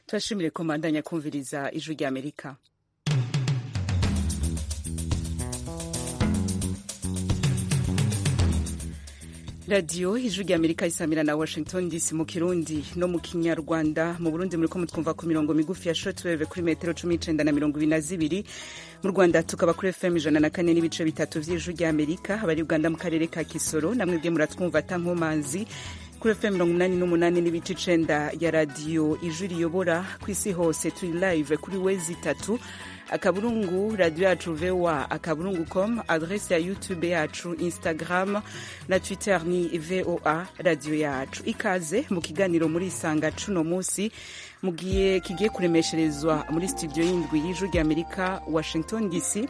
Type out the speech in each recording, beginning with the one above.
turashimire komandanya kumviriza ijwi ry'amerika radiyo ijwi rya amerika isamira na washington dc mu kirundi no mu kinyarwanda mu burundi muri ko mutwumva ku mirongo migufi ya shotweve kuri metero cumi n'icenda na mirongo ibiri na zibiri mu rwanda tukaba kuri fm ijana na kane n'ibice bitatu vy'ijwi rya amerika abari uganda mu karere ka kisoro namwe bwe muratwumva tankomanzi kuri fm mirongo umunani n'umunani n'ibice icenda ya radiyo ijwi riyobora ku isi hose turi live kuri wezi itatu akaburungu radiyo yacu voa akaburungu com adrese ya youtube yacu instagram na twitter ni voa radiyo yacu ikaze mu kiganiro muri isanga cuno munsi mugiye kigiye kuremesherezwa muri studio y'indwi y'ijwi ry'amerika washington dc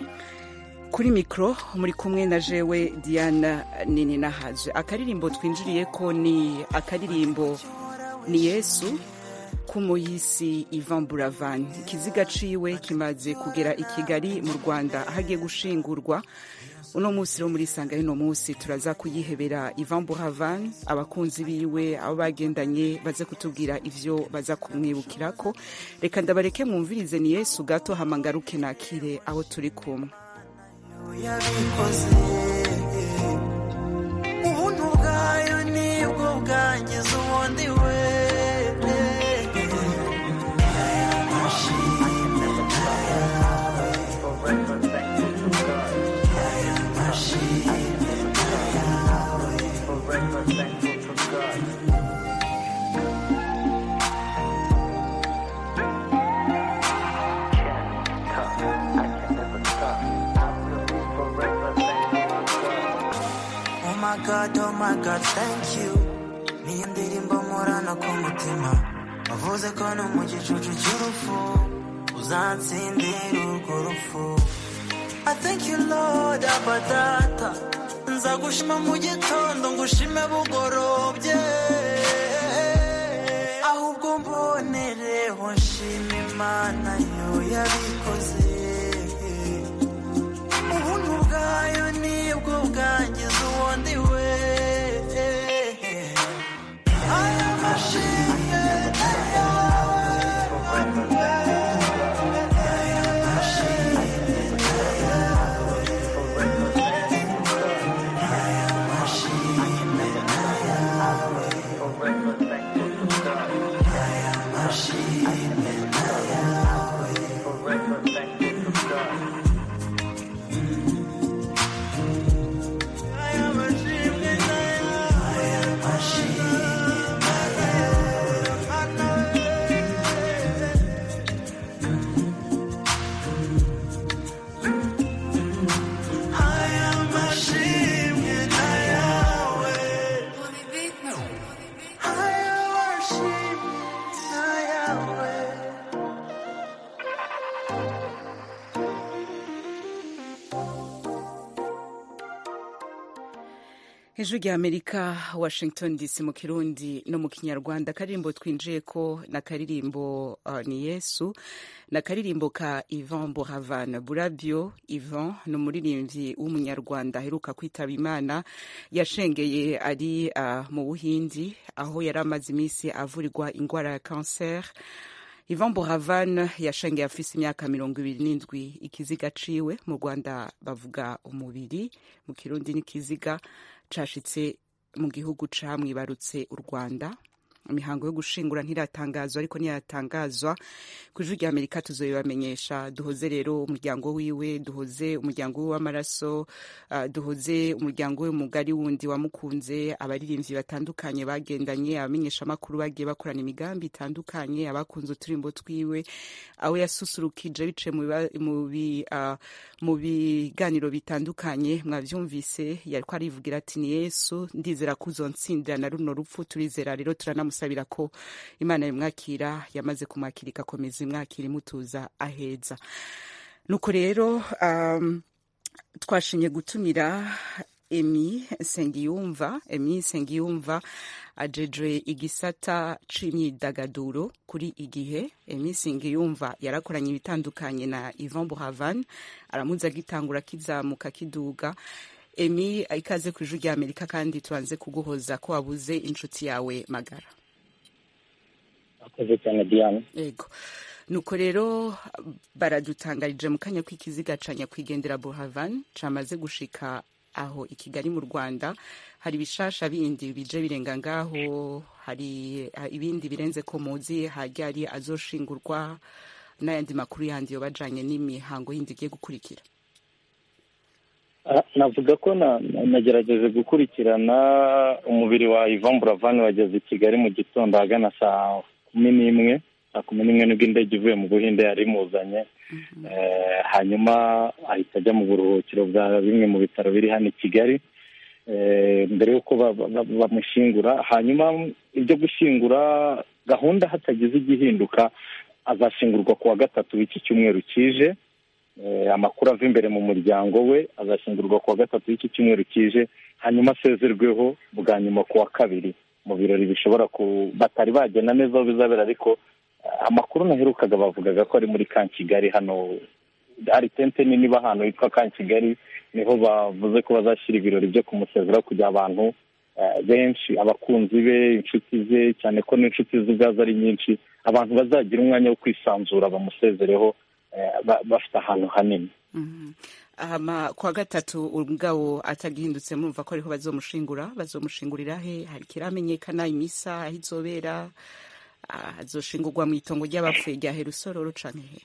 kuri mikoro muri kumwe na jewe diana nini nahaje akaririmbo twinjiriye ko ni akaririmbo ni yesu k'umuyisi Ivan Buravan ikiziga ciwe kimaze kugera i Kigali mu Rwanda hagiye gushingurwa uno munsi rero muri sanga rino munsi turaza kuyihebera Ivan Buravan abakunzi biwe abo bagendanye baze kutubwira ivyo baza kumwibukirako reka ndabareke mwumvirize ni Yesu gato hamangaruke nakire aho turi kumwe ubuntu bwayo nibwo bwangiza ubundi we my God, oh my God, thank you niyo ndirimbo nkorana ku mutima wavuze ko no mu gicucu cy'urupfu uzansindira urwo rupfu I thank you Lord aba data nza gushima mu gitondo ngushime bugorobye ahubwo mbonereho nshima imana yo yabikoze ubuntu bwayo nibwo bwangiza ubundi we aya mashine ijwi rya amerika washington dc mu kirundi no mu kinyarwanda akaririmbo twinjiye ko ni akaririmbo uh, ni yesu ni akaririmbo ka ivan buravan burabyo ivan ni umuririmbyi w'umunyarwanda aheruka kwitaba imana yashengeye ari uh, mu buhindi aho yari amaze iminsi avurirwa indwara ya kanseri Ivan Buravan yashengeye afise imyaka mirongo ibiri n'indwi ikiziga ciwe mu Rwanda bavuga umubiri mu Kirundi n'ikiziga cashitse mu gihugu camwibarutse u Rwanda imihango yo gushingura ntiratangazwa ariko ntiratangazwa ku ijwi rya amerika tuzobibamenyesha duhoze rero umuryango wiwe duhoze umuryango wiwe w'amaraso uh, duhoze umuryango we mugari wundi wamukunze abaririmbyi batandukanye bagendanye abamenyesha amakuru bagiye bakorana imigambi itandukanye abakunze uturimbo twiwe abo yasusurukije biciye mu biganiro uh, bitandukanye mwavyumvise yariko arivugira ati ni yesu ndizera ko uzontsindira na runo rupfu turizera rero turana musabira ko imana yamwakira yamaze kumwakira igakomeza imwakira imutuza aheza nuko rero um, twashinye gutumira emi nsengiyumva emi nsengiyumva ajejwe igisata c'imyidagaduro kuri igihe emi nsengiyumva yarakoranye ibitandukanye na ivan buhavan aramuze agitangura kizamuka kiduga emi ikaze ku ijwi rya amerika kandi tubanze kuguhoza ko wabuze inshuti yawe magara akoze cyane diane yego nuko rero baradutangarije mu kanya k'ikiziga ca nyakwigendera buravan camaze gushika aho i kigali mu rwanda hari ibishasha bindi bije birenga ngaho hari ha- ibindi birenze ko muzi hajya ari azoshingurwa n'ayandi makuru yandi yobajanye n'imihango yindi igiye gukurikira Ah, navuga ko na- na- nagerageje gukurikirana umubiri wa Yvan Buravan wageze i Kigali mu gitondo ahagana saa kumi n'imwe saa kumi n'imwe nibwo indege ivuye mu Buhinde yari imuzanye Eh, hanyuma ahita ajya mu buruhukiro bwa bimwe mu bitaro biri hano i Kigali Eh, mbere y'uko ba- ba- ba- bamushingura hanyuma ibyo gushingura gahunda hatagize igihinduka azashingurwa ku wa gatatu w'iki cyumweru kije Eh, amakuru ava imbere mu muryango we azashyingurwa ku wa gatatu w'iki cyumweru kije hanyuma asezerweho bwa nyuma ku wa kabiri mu birori bishobora ku batari bagena neza aho bizabera ariko eh, amakuru naherukaga bavugaga ko ari muri ka kigali hano hari tente nini iba ahantu hitwa ka kigali niho bavuze ko bazashyira ibirori byo kumusezeraho kugira abantu eh, benshi abakunzi be inshuti ze cyane ko n'inshuti ze ubwazo ari nyinshi abantu bazagira umwanya wo kwisanzura bamusezereho eh, ba- bafite ahantu hanini Mhm. Hama kwa gatatu ubwabo atagihindutse murumva ko ariho bazomushingura bazomushingurira he hari kiramenyekana imisa aho izobera Ah, azoshingurwa mu itongo ry'abapfuye rya herusororo canke he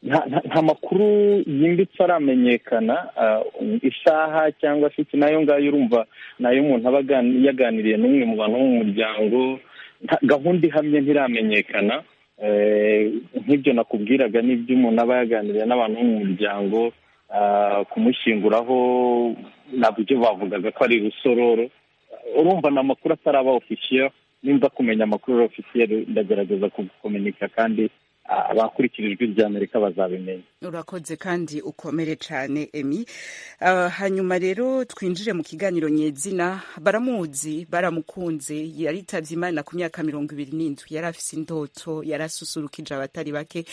nta nta- nta makuru yimbitse aramenyekana ah, isaha cyangwa se iki nayo ngayo urumva nayo umuntu aba agani- yaganiriye n'umwe mu bantu bo mu muryango nta- gahunda ihamye ntiramenyekana Eh, nk'ibyo nakubwiraga n'ibyo umuntu aba yaganiriye n'abantu bo mu muryango ah, kumushyinguraho nabyo bavugaga ko ari rusororo urumva ni amakuru ataraba ofisiye nimba kumenya amakuru ari ofisiye ndagerageza kugukomenika kandi ah, abakurikira ijwi rya amerika bazabimenya urakoze kandi ukomere cyane emi Ah, hanyuma rero twinjire mu kiganiro nyezina baramuzi baramukunze yaritabye imana ku myaka mirongo ibiri n'indwi yari afise indoto yari asusurukije abatari bake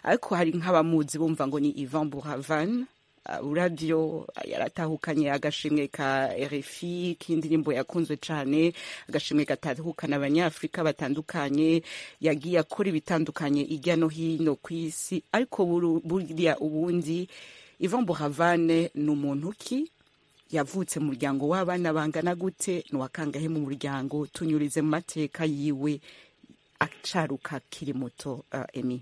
ariko hari nk'abamuzi bumva ngo ni ivan buravan Ah, urabyo ah, yaratahukanye agashimwe ka RFI k'indirimbo yakunzwe cyane agashimwe gatahukana abanyafurika batandukanye yagiye akora ibitandukanye hirya no hino ku isi ariko buru- burya ubundi Yvan Buravan ni umuntu ki yavutse mu muryango w'abana bangana gute ni uwakangahe mu muryango tunyurize mu mateka yiwe acaruka akiri muto ah, emi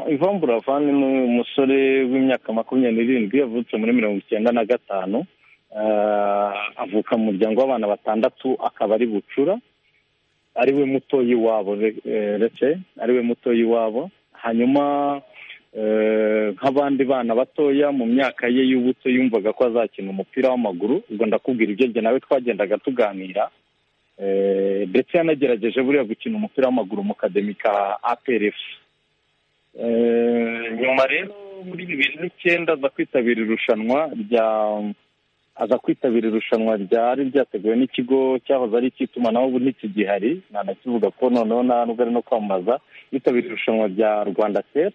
ivan buravani ni umusore w'imyaka makumyabiri n'irindwi yavutse muri mirongo icyenda na gatanu Ah, avuka mu muryango w'abana batandatu akaba ari bucura ari we mutoyi wabo ndetse ari we mutoyi wabo hanyuma eh, nk'abandi bana batoya mu myaka ye y'ubuto yumvaga ko azakina umupira w'amaguru ubwo ndakubwira ibyo njye nawe twagendaga tuganira Eh, ndetse yanagerageje buriya gukina umupira w'amaguru mu kademi ka APRF Eh, nyuma rero muri bibiri n'icyenda aza kwitabira irushanwa rya aza kwitabira irushanwa ryari ryateguwe n'ikigo cyahoze ari icy'itumanaho ubu ntikigihari nanakivuga ko noneho nta nubwo ari no kwamamaza yitabira irushanwa rya rwanda tel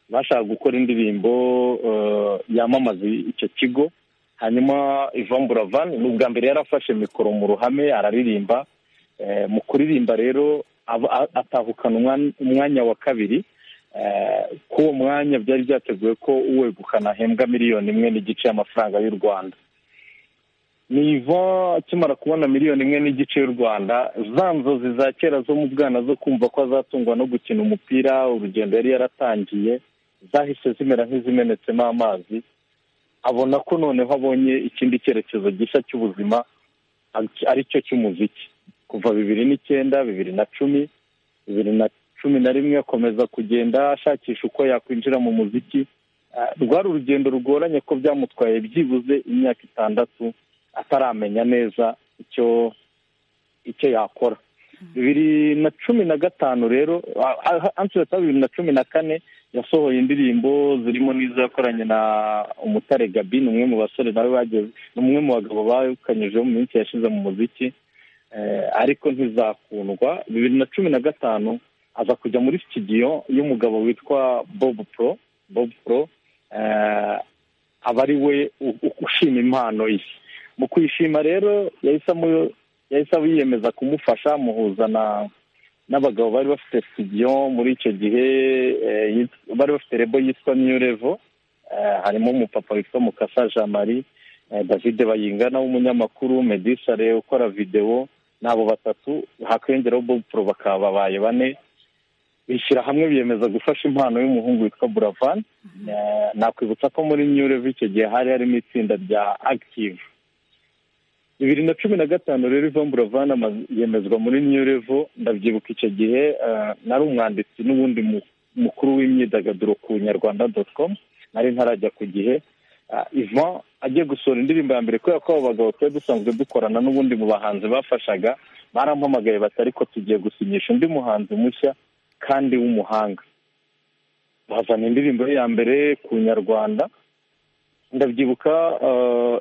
bashaka gukora indirimbo eh, yamamaza icyo kigo hanyuma ivan buravan ni ubwa mbere yari afashe mikoro mu ruhame araririmba Eh, mu kuririmba rero aba- a- atahukana umwan- umwanya wa kabiri Eh, kuri uwo mwanya byari byateguwe ko uwegukana ahembwa miliyoni imwe n'igice y'amafaranga y'u rwanda niva akimara kubona miliyoni imwe n'igice y'u rwanda za nzozi za kera zo mu bwana zo kumva ko azatungwa no gukina umupira urugendo yari yaratangiye zahise zimera nk'izimenetsemo amazi abona ko noneho abonye ikindi cyerekezo gishya cy'ubuzima ari- ari cyo cy'umuziki kuva bibiri n'icyenda bibiri na cumi bibiri na cumi na rimwe akomeza kugenda ashakisha uko yakwinjira mu muziki Ah, rwari urugendo rugoranye ko byamutwaye byibuze imyaka itandatu ataramenya neza icyo icyo yakora bibiri na cumi na gatanu rero ansureta bibiri na cumi na kane yasohoye indirimbo zirimo n'izo yakoranye na umutare gabi ni umwe mu basore nawe bageze ni umwe mu bagabo bakanyijeho mu minsi yashize mu muziki Eh, ariko ntizakundwa bibiri na cumi na gatanu aza kujya muri studio y'umugabo witwa bob pro bob pro eh, aba ari we u- u- ushima impano ye mu kuyishima rero yahise amu- yahise yiyemeza kumufasha amuhuza n'abagabo bari bafite studio muri icyo gihe bari bafite rebo yitwa new level harimo umupapa witwa mukasa jean marie david bayingana w'umunyamakuru medisare ukora videwo n'abo batatu hakiyongeraho bobupuro bakaba babaye bane bishyira hamwe biyemeza gufasha impano y'umuhungu witwa buravani nakwibutsa ko muri new level icyo gihe hari harimo itsinda rya active bibiri na cumi na gatanu rero Yvonne buravana yemezwa muri new level ndabyibuka icyo gihe nari umwanditsi n'ubundi mukuru w'imyidagaduro ku nyarwanda doti komu nari ntarajya ku gihe Yvonne agiye gusohora indirimbo ya mbere kubera ko abo bagabo twari dusanzwe dukorana n'ubundi mu bahanzi bafashaga barampamagaye bati ariko tugiye gusinyisha undi muhanzi mushya kandi w'umuhanga bazana indirimbo ye ya mbere ku nyarwanda ndabyibuka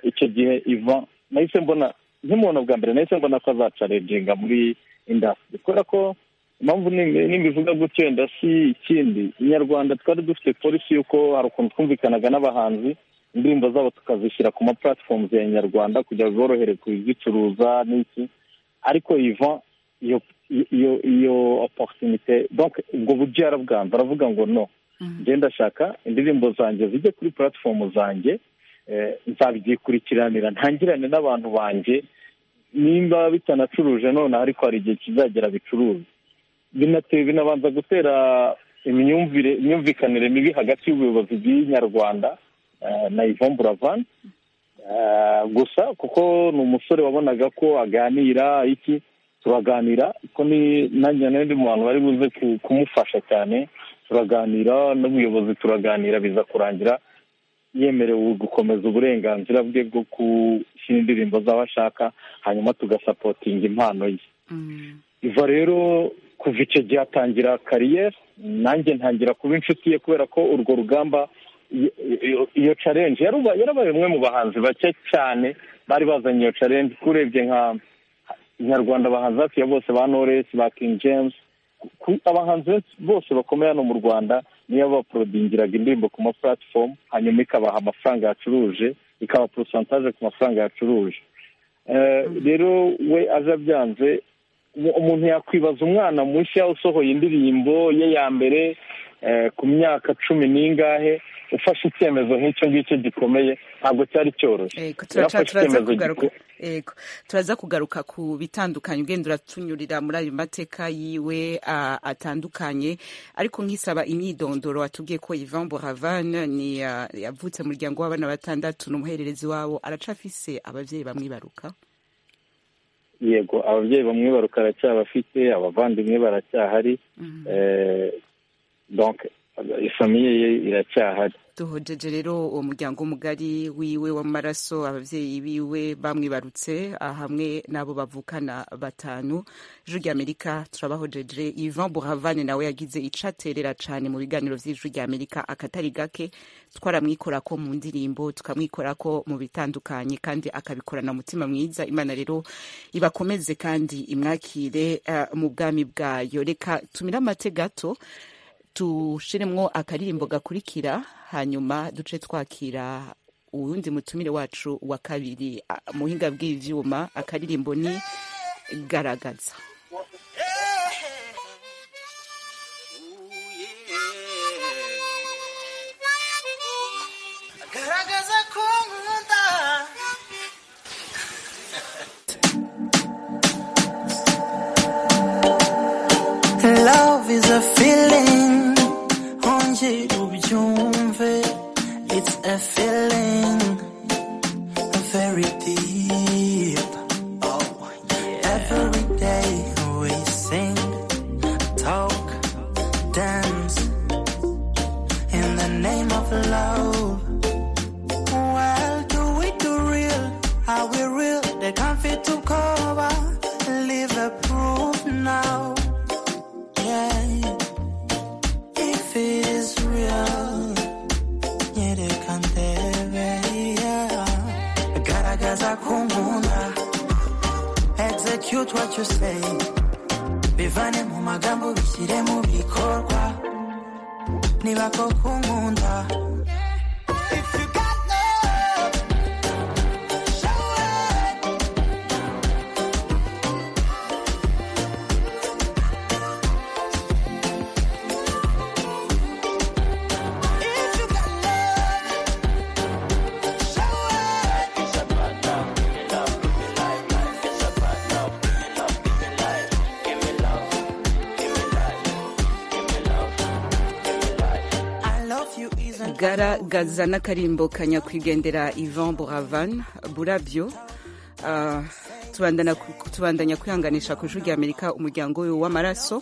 icyo gihe Yvonne nahise mbona nk'umuntu bwa mbere nahise mbona ko azacarenga muri indasitiri kubera ko impamvu nimba ivuga gutyo wenda si ikindi inyarwanda twari dufite polisi y'uko hari ukuntu twumvikanaga n'abahanzi indirimbo zabo tukazishyira ku ma platforms ya nyarwanda kugira ngo borohere kuzicuruza n'iki ariko iva iyo iyo iyo oporutunite ubwo buryo yarabwanze aravuga ngo no ngenda ndashaka indirimbo zanjye zijye kuri platform zanjye nzabyikurikiranira ntangirane n'abantu banjye nimba bitanacuruje noneho ariko hari igihe kizagera bicuruza binateye binabanza gutera imyumvire imyumvikanire mibi hagati y'ubuyobozi bw'inyarwanda na Yvonne buravani gusa kuko ni umusore wabonaga ko aganira iki turaganira ko nanjye n'undi muntu bari buze kumufasha cyane turaganira n'ubuyobozi turaganira biza kurangira yemerewe gukomeza uburenganzira bwe bwo gushyira indirimbo z'abo ashaka hanyuma tugasapotinga impano ye iva rero kuva icyo gihe atangira kariyeri nanjye ntangira kuba inshuti ye kubera ko urwo rugamba iyo carenje yarabaye umwe mu bahanzi bake cyane bari bazanye iyo carenje urebye nka nyarwanda bahanzi hafi ya bose ba noresi ba kingi james abahanzi bose bakomeye hano mu rwanda niyo baporodingiraga indirimbo ku ma platform hanyuma ikabaha amafaranga yacuruje ikabaha porosantaje ku mafaranga yacuruje rero we aje abyanze umuntu yakwibaza umwana mushya usohoye indirimbo ye ya mbere ku myaka cumi n'ingahe ufashe icyemezo nk'icyo ngicyo gikomeye ntabwo cyari cyoroshye turaza kugaruka ku bitandukanye ugenda uratunyurira muri ayo mateka yiwe atandukanye ariko nkisaba imyidondoro watubwiye ko Yvan Buravan ni yavutse mu muryango w'abana batandatu n'umuhererezi wabo aracafise ababyeyi bamwibaruka yego ababyeyi bamwibaruka aracyabafite abavandimwe baracyahari ifamiye ye iracyahari duhojeje rero uwo muryango mugari wiwe w'amaraso ababyeyi biwe bamwibarutse hamwe n'abo bavukana batanu ijwi ry'amerika turabahojeje ivan buravane nawe yagize ico aterera cane mu biganiro vy'ijwi ry'amerika akatari gake twaramwikorako mu ndirimbo tukamwikorako mu bitandukanye kandi akabikorana umutima mwiza imana rero ibakomeze kandi imwakire uh, mu bwami bwayo reka tumire amate gato dushiremwo akaririmbo gakurikira hanyuma duce twakira uwundi mutumire wacu wa kabiri muhinga bw'ivyuma akaririmbo ni garagaza Love is a feeling nje ubyumve it's a feeling very deep oh yeah. every day we sing talk dance in the name of love well do we do real are we real they can't fit to cover leave a proof now yeah if it is real, yeah, they can tell yeah. Garagaza kumuna, execute what you say. Bivane mu magambo bishyire mu bikorwa, niba ko kumunda. garagaza n'akarimbo ka nyakwigendera ivan buravan burabyo Ah, tubandana- tubandanya kwihanganisha ku ijwi rya amerika umuryango we w'amaraso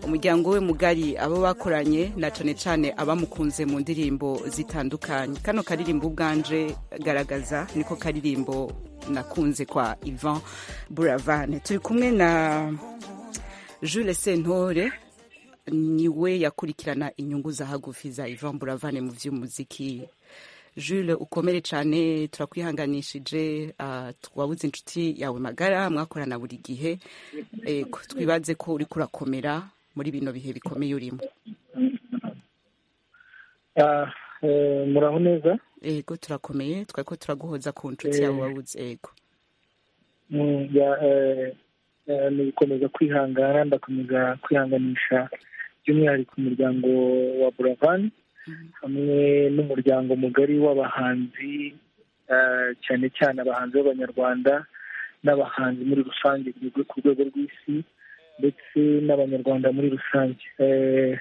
umuryango we mugari abo bakoranye na cane cane abamukunze mu ndirimbo zitandukanye kano karirimbo ubwanje garagaza niko karirimbo nakunze kwa ivan buravane turi kumwe na jules sentore niwe yakurikirana inyungu za hagufi za ivan buravane mu by'umuziki jules ukomere cyane turakwihanganishije ah, wabuze inshuti yawe magara mwakorana buri gihe Eh, ko- twibaze ko uriko urakomera muri bino bihe bikomeye urimo Ah, eh, muraho neza yego turakomeye twari ko turaguhoza ku nshuti yawe Eh. wabuze yego Mm, ya- eh, eh, ni gukomeza kwihangana ndakomeza kwihanganisha by'umwihariko umuryango wa buravani hamwe n'umuryango mugari w'abahanzi ah, cyane cyane abahanzi b'abanyarwanda n'abahanzi muri rusange ku rwe- ku rwego rw'isi ndetse n'abanyarwanda muri rusange Eh,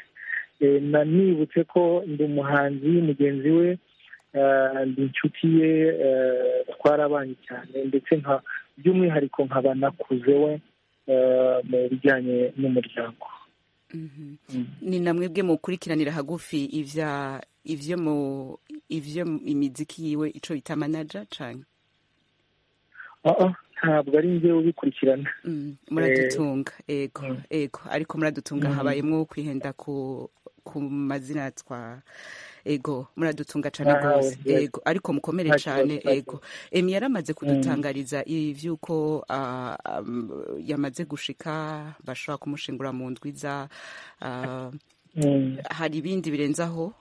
eh, na nibutse ko ndi umuhanzi mugenzi we ah, ndi inshuti ye eh, twarabanye cyane ndetse nka by'umwihariko nkaba nakuze we eh, mu bijyanye n'umuryango Mhm. Mm. ni namwe bwe mukurikiranira hagufi ivya ivyo mu ivyo imiziki yiwe ico bita manager canke Ah, ah, ntabwo ari njye ubikurikirana Mm, muradutunga yego Mm. yego ariko muradutunga Mm. habayemwo kwihenda ku ku mazina twa ego muradutunga cane Aha, rwose yego. yego ariko mukomere Nta kibazo, cane nta ego emi yaramaze kudutangariza ivy'uko ah, am, yamaze gushika bashobora kumushingura mu ndwi za ah, Mm, hari ibindi birenzaho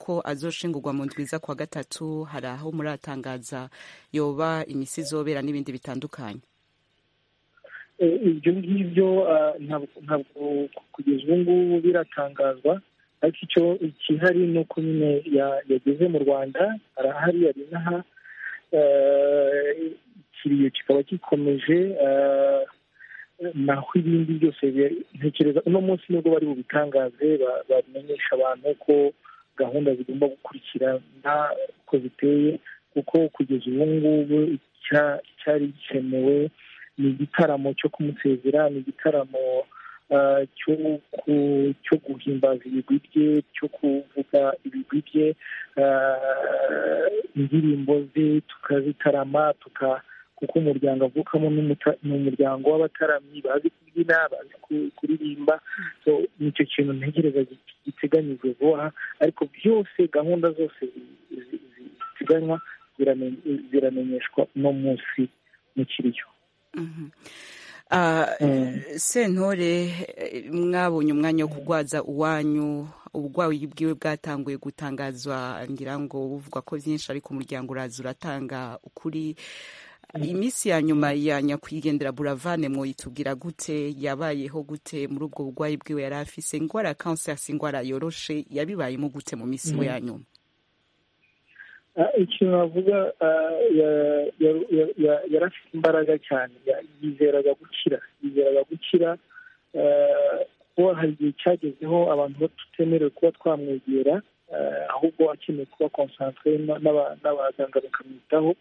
ko azoshingurwa mu ndwiza kwa gatatu hari aho muratangaza yoba imisi izobera n'ibindi bitandukanye eh, ibyo ngibyo ah, ntabwo ntabwo kugeza ubu ngubu biratangazwa ariko icyo ikihari ni uko nyine ya- yageze mu rwanda arahari ari n'aha Eh, ikiriyo kikaba gikomeje eh, naho ibindi byose biri- ntekereza uno munsi nibwo bari bubitangaze ba- bamenyesha abantu ko gahunda zigomba gukurikirana uko ziteye kuko kugeza ubu ngubu icya- icyari gikenewe ni igitaramo cyo kumusezera ni igitaramo eh, cyo ku- cyo guhimbaza ibigwi bye cyo kuvuga ibigwi bye eh, indirimbo ze tukazitarama tuka kuko umuryango avukamo n'umuta- ni umuryango w'abataramyi bazi kubyina bazi ku- kuririmba so nicyo kintu ntegereza gi- giteganyijwe vuba ariko byose gahunda zose zi- zi- zi- ziteganywa zirame- ziramenyeshwa uno munsi mu kiriyo Mhm. Ah, Mm. sentore eh, mwabonye umwanya wo kugwaza uwanyu ubugwayi bwiwe bwatanguye gutangazwa ngira ngo buvuga ko byinshi ariko umuryango uraza uratanga ukuri iminsi ya nyuma ya nyakwigendera buravane mwitubwira gute yabayeho gute muri ubwo bugwayi bwiwe yari afise ingwara ya kanseri si ingwara yoroshe yabibayemo gute mu minsi iwe ya nyuma Ah, ikintu navuga ah, ya- ya- ya- ya- yari afite imbaraga cyane Ya- yizeraga gukira yizeraga gukira Ah, kuko hari igihe cyagezeho abantu tutemerewe kuba twamwegera ah, ahubwo akeneye kuba konsantere n'abaganga bakamwitaho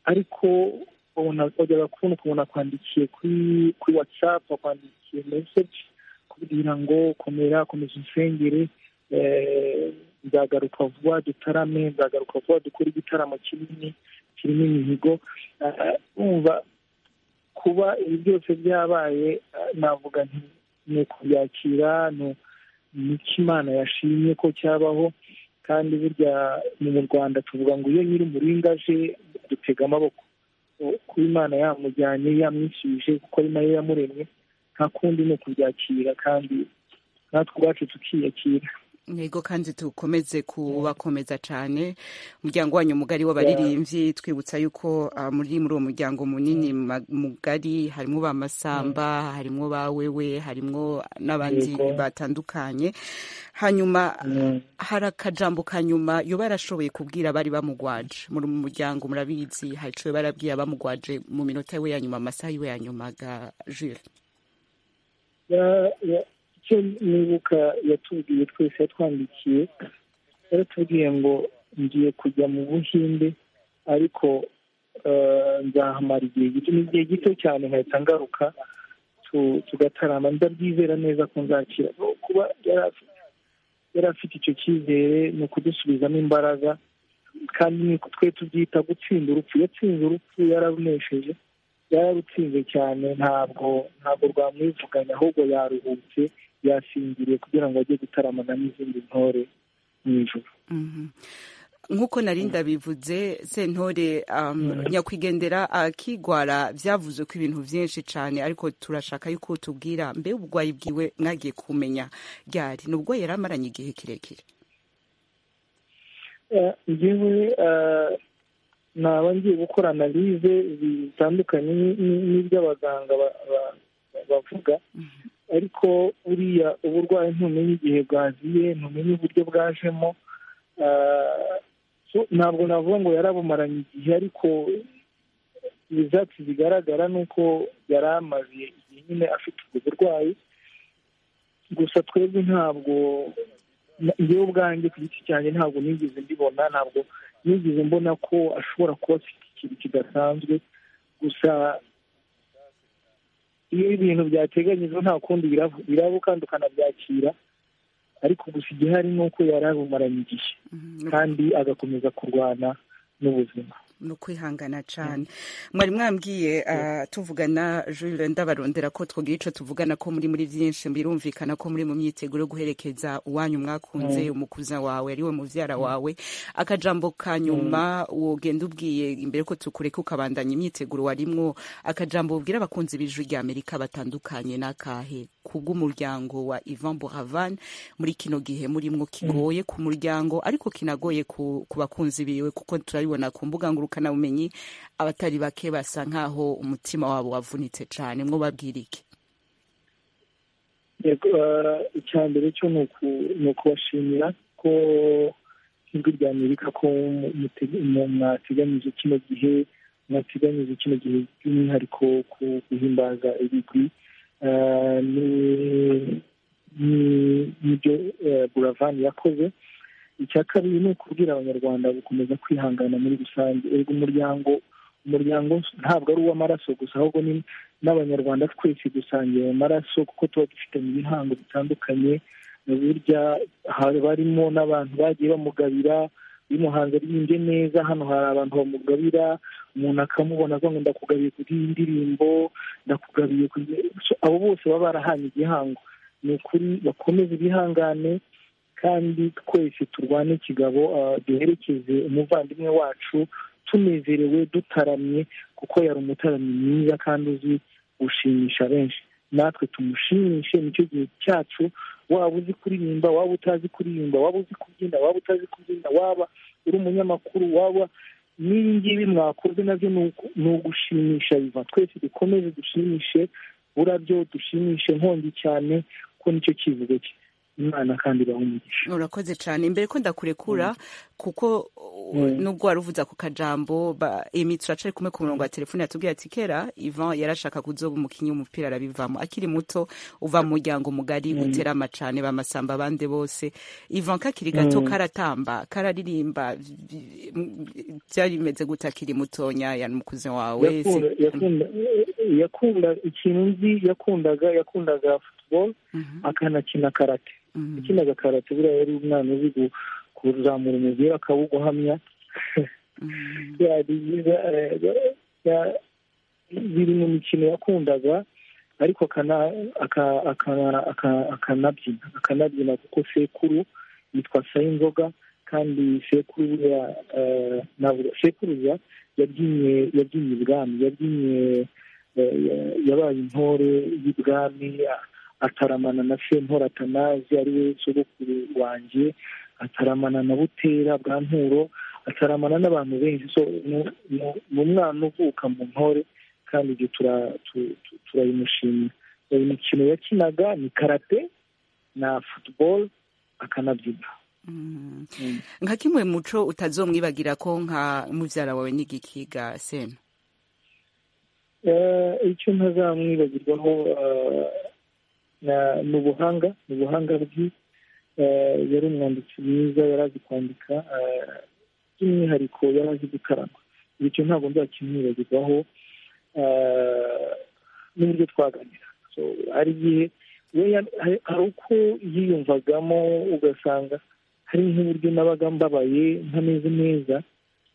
ariko ubona wajyaga kubona ukuntu akwandikiye kuri kuri watsapu akwandikiye meseji kugira ngo komera komeza unsengere Eh, nzagaruka vuba dutarame nzagaruka vuba dukore igitaramo kinini kirimo imihigo Ah, umva kuba ibi byose byabaye ah, navuga nti ni ukubyakira ni- ni ko imana yashimye ko cyabaho kandi burya ni mu rwanda tuvuga ngo iyo nyiri umuringa aje dutega amaboko O- kuba imana yamujyanye yamwishyuje kuko ari nayo yamuremye nta kundi ni ukubyakira kandi natwe ubwacu tukiyakira ntego kandi dukomeze kubakomeza cyane umuryango wanyu mugari w'abaririmbyi twibutsa yuko ah, muri muri uwo muryango munini ma- mugari harimo ba masamba harimo ba wewe harimo n'abandi Yego. batandukanye hanyuma Mm. hari akajambo ka nyuma yoba yarashoboye kubwira abari bamugwaje muri mu muryango murabizi hari icyo yoba yarabwiye abamugwaje mu minota yiwe ya nyuma amasaha yiwe ya nyuma ga jure Ya- ya- icyo nibuka yatubwiye twese yatwandikiye yaratubwiye ngo ngiye kujya mu buhinde ariko nzahamara igihe gito ni igihe gito cyane nkahita ngaruka tugatarama ndabyizera neza ko nzakira kuba yari afite icyo cyizere ni ukudusubizamo imbaraga kandi niko twe tubyita gutsinda urupfu yatsinze urupfu yararunesheje yararutsinze cyane ntabwo ntabwo rwamwivuganya ahubwo yaruhutse yasinziriye kugira ngo ajye gutaramana n'izindi ntore mu ijoro nk'uko narinda bivuze sentore nyakwigendera akigwara byavuze ko ibintu byinshi cyane ariko turashaka yuko tubwira mbe ubugwayi bwiwe mwagiye kumenya ryari nubwo yari amaranye igihe kirekire ngewe naba ngiye gukora analize bitandukanye n'iby'abaganga bavuga ariko buriya uburwayi ntumenye igihe bwaziye ntumenye uburyo bwajemo ntabwo navuga ngo yarabumaranye igihe ariko ibyatsi bigaragara ni uko yari amaze igihe nyine afite ubwo burwayi gusa twebwe ntabwo ngewe ubwanjye ku giti cyanjye ntabwo nigeze mbibona ntabwo nigeze mbona ko ashobora kuba afite ikintu kidasanzwe gusa iyo ibintu byateganyijwe nta kundi biraba kandi ukanabyakira ariko gusa igihari ni uko yari abumaranye igihe kandi agakomeza kurwana n'ubuzima ni ukwihangana cyane mwari mwambwiye tuvugana jure ndabarondera ko twagira icyo tuvugana ko muri muri byinshi birumvikana ko muri mu myiteguro yo guherekeza uwanyu mwakunze umukuza wawe ari we mubyara wawe akajambo ka nyuma wogenda ubwiye imbere ko tukureka ukabandanya imyiteguro warimwo akajambo ubwira abakunzi b'ijwi ry'amerika batandukanye n'akahe kubw'umuryango wa ivan boravan muri kino gihe murimo kigoye ku muryango ariko kinagoye ku bakunzi biwe kuko turabibona ku mbuga nguru bumenyi abatari bake basa nk'aho umutima wabo wavunitse cyane mwo babwira iki icya mbere cyo ni ukubashimira ko nk'ijwi rya amerika ko mwateganyije kino gihe mwateganyije kino gihe by'umwihariko ku guhimbaza ibigwi n'ibyo buravani yakoze icya kabiri ni ukubwira abanyarwanda gukomeza kwihangana muri rusange umuryango umuryango ntabwo ari uw'amaraso gusa ahubwo ni n'abanyarwanda twese dusangiye ayo maraso kuko tuba dufitanye ibihango bitandukanye burya barimo n'abantu bagiye bamugabira bimuhanze ryinjye neza hano hari abantu bamugabira umuntu akamubona avuga ngo ndakugabiye ku bw'iyi ndirimbo ndakugabiye abo bose baba barahanye igihango ni ukuri bakomeze ibihangane kandi twese turwane kigabo duherekeze umuvandimwe wacu tunezerewe dutaramye kuko yari umutaramyi mwiza kandi uzi gushimisha benshi natwe tumushimishe nicyo gihe cyacu waba uzi kuririmba waba utazi kuririmba waba uzi kubyina waba utazi kubyina waba uri umunyamakuru waba n'ibi ngibi mwakoze nabyo ni ugushimisha biva twese dukomeze dushimishe burabyo dushimishe nkongi cyane ko nicyo kivugo cye imana kandi umugisha urakoze cyane imbere ko ndakurekura kuko nubwo wari uvuze ako kajambo emi turacari kumwe ku murongo wa telefone yatubwiye ati kera ivan yarashaka kuzoba umukinnyi w'umupira arabivamo akiri muto uva mu muryango mugari uterama cyane bamasamba abandi bose ivan kakiri gato karatamba kararirimba byari bimeze gute akiri mutonya yani mukuze wawe yakunda ikintu nzi yakundaga yakundaga futuboro akanakina karate akinaga karate buriya yari umwana uzi kuzamura umubiri akawuguhamya biri mu mikino yakundaga ariko akanabyina akanabyina kuko sekuru yitwa sayinzoga kandi sekuru sekuruza yabyinnye yabyinnye ibwami yabyinnye yabaye intore y'ibwami ataramana na sentore atanazi ari we sogokuru wanjye ataramana na butera bwa nturo ataramana n'abantu benshi ni umwana uvuka mu ntore kandi ibyo turayimushimira uyu mukino yakinaga ni karate na futuboro akanabyina nka kimwe muco utazomwibagira ko nka mubyara wawe n'igikiga sena icyo ntazamwibagirwaho ni ubuhanga ni ubuhanga bwe yari umwanditsi mwiza yari azi kwandika by'umwihariko yari azi gutarama bityo ntabwo nzakimwibagirwaho n'uburyo twaganira hari igihe hari uko yiyumvagamo ugasanga hari nk'uburyo nabaga mbabaye ntameze neza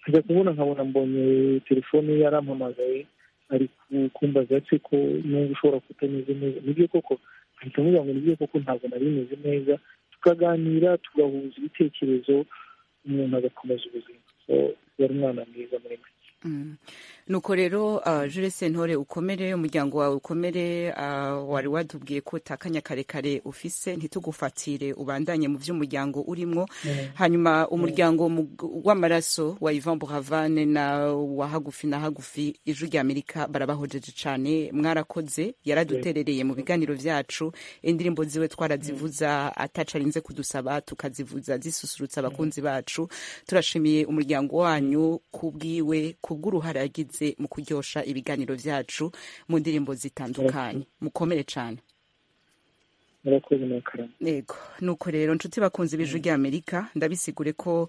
nkajya kubona nkabona mbonye telefone yarampamagaye ari kumbaza se ko niba ushobora kutameze neza nibyo koko ahita amubwira ngo nibyo koko ntabwo nari meze neza tukaganira tugahuza ibitekerezo umuntu agakomeza ubuzima yari umwana mwiza muri make nuko rero jure sentore ukomere umuryango wawe ukomere wari watubwiye ko utakanya karekare ufise ntitugufatire ubandanye mu by'umuryango urimo hanyuma umuryango w'amaraso wa Ivan Buravane na wa hagufi na hagufi ijwi ry'amerika barabahojeje cyane mwarakoze yaraduterereye mu biganiro byacu indirimbo ziwe twarazivuza atacarinze kudusaba tukazivuza zisusurutsa abakunzi bacu turashimiye umuryango wanyu kubwiwe ku bw'uruhare yagize mu kuryosha ibiganiro byacu mu ndirimbo zitandukanye mukomere cyane yego nuko rero nshuti bakunze ibiju ry'amerika ndabisigure ko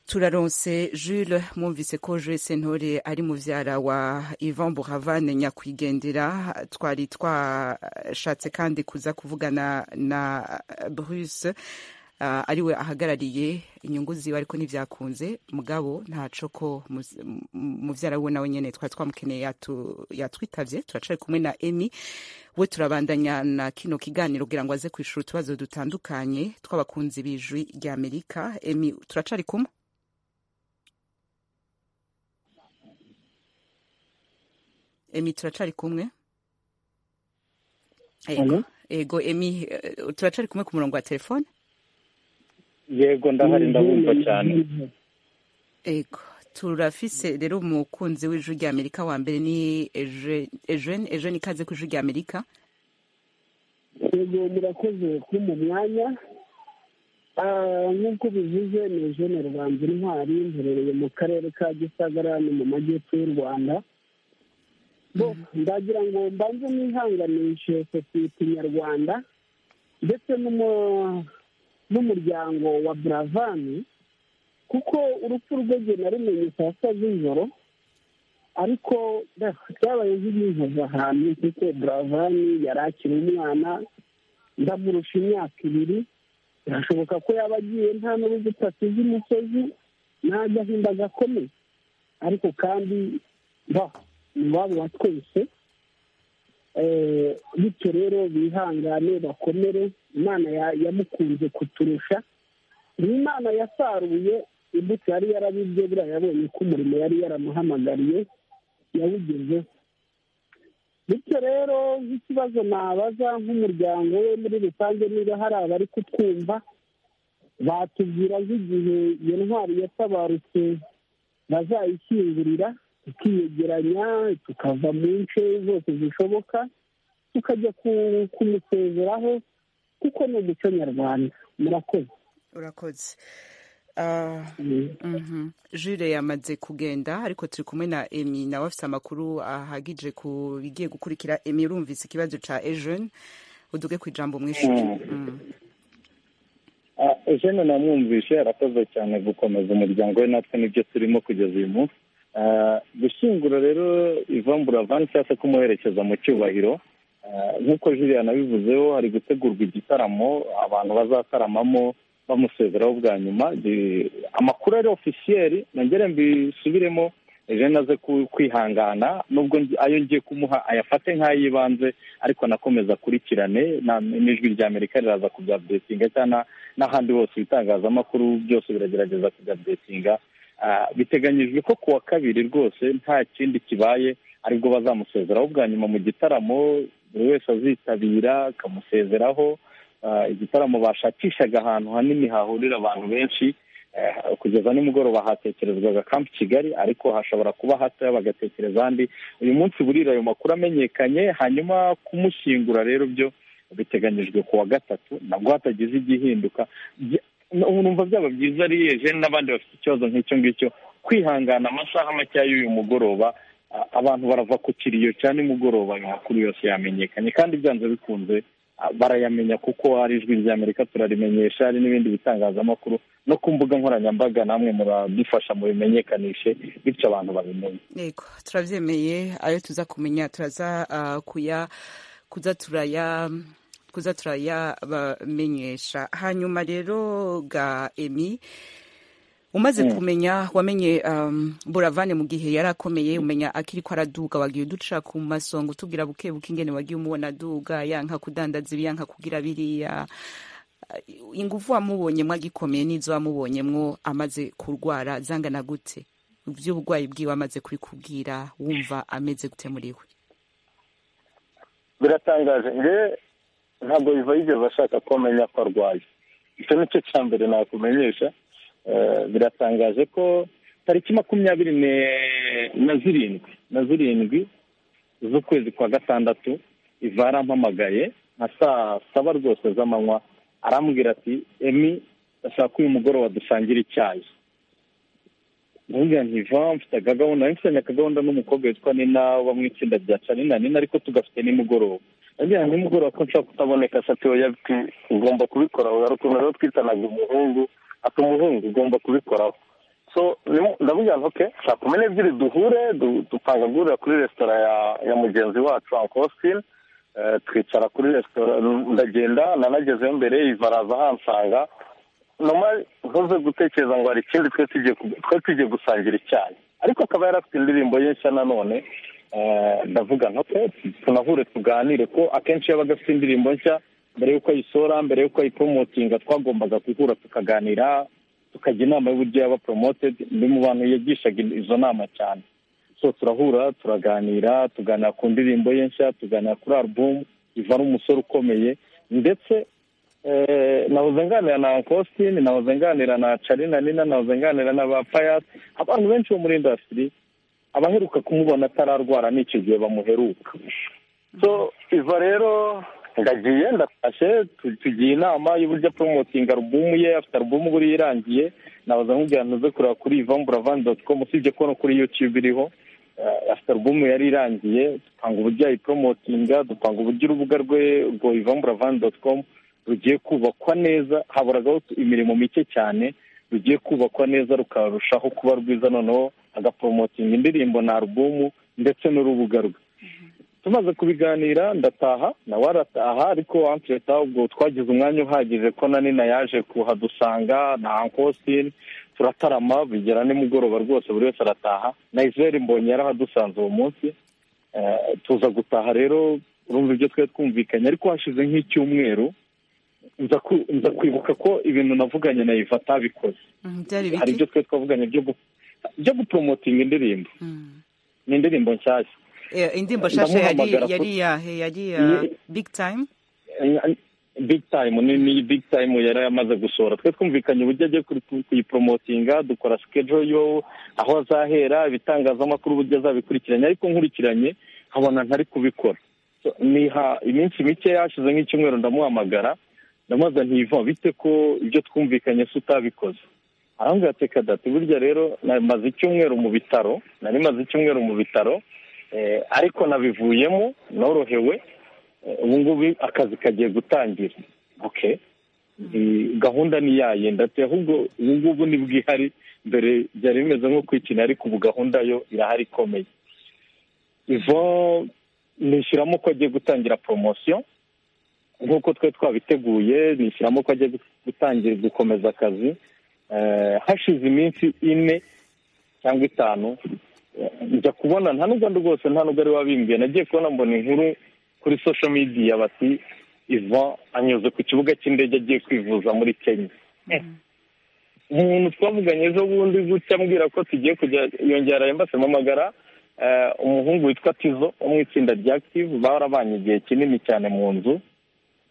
turaronse Jules mwumvise ko Jules Sentore ari muvyara wa Ivan Buravane nyakwigendera twari twashatse kandi kuza kuvugana na Bruce uh, ariwe ahagarariye inyungu ziwe ariko ntibyakunze mugabo ntaco ko muvyara we nawe nyene twari twamukeneye yatwitavye turacari kumwe na Emi we turabandanya na kino kiganiro kugira ngo aze kwishura utubazo dutandukanye tw'abakunzi b'ijwi rya Amerika Emi turacari kumwe Emi turacari kumwe Ego, ego Emi turacari kumwe ku murongo wa telefone yego ndahari ndabumva cyane ego turafise rero umukunzi w'ijwi rya amerika wa mbere ni ejeni ejeni ikaze ku ijwi rya amerika yego murakoze kuba mu mwanya nk'uko bivuze ni ejeni rubanza intwari mherereye mu karere ka gisagara ni mu majyepfo y'u rwanda ndagira ngo mbanze nihanganishe sosiyete nyarwanda ndetse n'umu n'umuryango wa buravani kuko urupfu rwege narumenye saa sita z'ijoro ariko byabaye nk'ibinkoza ahantu kuko buravani yari akiri umwana ndamurusha imyaka ibiri birashoboka ko yaba agiye nta n'urugo utasize umusozi nta gahinda gakomeye ariko kandi ni iwabo wa twese bityo rero bihangane bakomere imana yamukunze kuturusha ni imana yasaruye imbuto yari yarabibye buriya yabonye ko umurimo yari yaramuhamagariye yawugezeho bityo rero nk'ikibazo nabaza nk'umuryango we muri rusange niba hari abari kutwumva batubwira nk'igihe iyo ntwari yatabarutse bazayishyingurira tukiyegeranya tukava mu nce zose zishoboka tukajya kumusezeraho kuko ni umuco nyarwanda murakoze urakoze jure yamaze kugenda ariko turi kumwe na emi nawe afite amakuru ahagije ku bigiye gukurikira emi urumvise ikibazo cya ejeni uduge ku ijambo mwishyure ejeni namwumvishe arakoze cyane gukomeza umuryango we natwe nibyo turimo kugeza uyu munsi gushyingura rero ivambura vani cyangwa se kumuherekeza mu cyubahiro nk'uko juriya nabivuzeho hari gutegurwa igitaramo abantu bazataramamo bamusezeraho bwa nyuma amakuru ari ofisiyeri nongere mbisubiremo ejo aze kwihangana nubwo ayo ngiye kumuha ayafate nk'ay'ibanze ariko nakomeza akurikirane n'ijwi rya amerika riraza kubyabudetinga cyangwa n'ahandi hose ibitangazamakuru byose biragerageza kubyabudetinga biteganyijwe ko ku wa kabiri rwose nta kindi kibaye aribwo bazamusezeraho bwa nyuma mu gitaramo buri wese azitabira akamusezeraho igitaramo bashakishaga ahantu hanini hahurira abantu benshi kugeza nimugoroba hatekerezwaga kampi kigali ariko hashobora kuba hatoya bagatekereza ahandi uyu munsi burira ayo makuru amenyekanye hanyuma kumushyingura rero byo biteganyijwe ku wa gatatu nabwo hatagize igihinduka numva byaba byiza ari jene n'abandi bafite ikibazo nk'icyo ngicyo kwihangana amasaha makeya y'uyu mugoroba abantu barava ku kiriyo cya nimugoroba amakuru yose yamenyekanye kandi byanze bikunze barayamenya kuko hari ijwi ry'amerika turarimenyesha hari n'ibindi bitangazamakuru no ku mbuga nkoranyambaga namwe muradufasha mubimenyekanishe bityo abantu babimenye yego turabyemeye ayo tuza kumenya turaza ah, kuya kuza turaya kuza turayabamenyesha hanyuma rero ga emi umaze kumenya wamenye um, buravane mu gihe yari akomeye umenya akiri ko araduga wagiye uduca ku masonga utubwira buke buke ingene wagiye umubona aduga yanka kudandaza ibi yanka kugira biriya Uh, ingufu wamubonye mwagikomeye n'izo wamubonyemwo amaze kurwara zangana gute iby'uburwayi bwiwe amaze kubikubwira wumva ameze gute muri we biratangaje njyewe ntabwo biva yigeze ashaka ko amenya ko arwaye icyo nicyo cya mbere nakumenyesha Eh, biratangaje ko tariki makumyabiri ne- na zirindwi na zirindwi z'ukwezi kwa gatandatu iva yarampamagaye nka saa saba rwose z'amanywa arambwira ati emi ndashaka ko uyu mugoroba dusangira icyayi ndabwira nti va mfite akagahunda nari mfitanye akagahunda n'umukobwa witwa nina uba mu itsinda rya canina nina ariko tugafite nimugoroba ndabwira nti nimugoroba ko nshaka kutaboneka ati oya ati ugomba kubikora hari ukuntu rero twitanaga umuhungu ati umuhungu ugomba kubikoraho so nimu- ndabwira nti oke nshaka kumenya ebyiri duhure du- dupanga guhurira kuri resitora ya ya mugenzi wacu uncle austin Eh, twicara kuri resitora ndagenda nanagezeyo mbere iva araza ahansanga noma ntuze gutekereza ngo hari ikindi twe tugiye ku- twe tugiye gusangira icyayi ariko akaba yari afite indirimbo ye nshya nanone eh, ndavuga nka pe tunahure tuganire ko akenshi yabaga afite indirimbo nshya mbere y'uko ayisohora mbere y'uko ayiporomotinga twagombaga guhura tukaganira tukajya inama y'uburyo yaba poromotedi ndi mu bantu yigishaga izo nama cyane so turahura turaganira tuganira ku ndirimbo ye nshya tuganira kuri alubumu iva ari umusore ukomeye ndetse Eh, nahoze nganira na Ankostin, nahoze nganira na Charina Nina, nahoze nganira na ba Payat, abantu benshi bo muri industry abaheruka kumubona atararwara n'icyo gihe bamuheruka. So iva rero ndagiye ndatashe tu- tugiye inama y'uburyo promoting album ye afite album buri irangiye nahoze nkubwira ntuze kureba kuri ivamburavan.com usibye ko no kuri YouTube iriho Eh, afite album yari irangiye dupanga uburyo ayiporomotinga dupanga uburyo urubuga rwe rwo ivamburavan.com rugiye kubakwa neza haboragaho imirimo mike cyane rugiye kubakwa neza rukarushaho kuba rwiza noneho agaporomotinga indirimbo na alubumu ndetse n'urubuga rwe tumaze kubiganira ndataha nawe arataha ariko ankereta ubwo twagize umwanya uhagije ko na nina yaje kuhadusanga na ankositini turatarama bigera nimugoroba rwose buri wese arataha na israel mbonye yarahadusanze uwo munsi Eh, tuza gutaha rero urumva ibyo twari twumvikanye ariko hashize nk'icyumweru nza ku- nza kwibuka ko ibintu navuganye na iva atabikoze Mm, byari hari biki ibyo twari twavuganye byo gu- byo guporomotinga indirimbo Mm. ni indirimbo nshyashya Eh, indirimbo shasha yari Ndamuhamagara yari kuko- iyahe yari iya Ni- big time big time ni ni big time yari yamaze gusohora twe twumvikanye uburyo agiye kuri- kuyiporomotinga dukora schedule yo aho azahera ibitangazamakuru uburyo azabikurikiranye ariko nkurikiranye nkabona ntari kubikora So, niha iminsi mike yashize nk'icyumweru ndamuhamagara ndamubaza ntiva bite ko ibyo twumvikanye se utabikoze arambwira ati reka data burya rero namaze icyumweru mu bitaro nari maze icyumweru mu bitaro eh, ariko nabivuyemo norohewe Eh, ubu ngubu akazi kagiye gutangira okay Ndi- gahunda ni yayenda ati ahubwo ubu ngubu ni bwihari mbere byari bimeze nko kwikina ariko ubu gahunda yo irahari ikomeye ivo nishyiramo ko agiye gutangira poromosiyo nk'uko twari twabiteguye nishyiramo ko agiye gu- gutangira gukomeza akazi Eh, hashize iminsi ine cyangwa itanu eh, njya kubona nta nubwo ari rwose nta nubwo ari wabimbwiye nagiye kubona mbona inkuru kuri social media bati ivan anyuze ku kibuga cy'indege agiye kwivuza muri kenya umuntu twavuganye ejo bundi gutya ambwira ko tugiye kujya yongera embase mpamagara eh, umuhungu witwa tizo wo mu itsinda rya active barabanye igihe kinini cyane mu nzu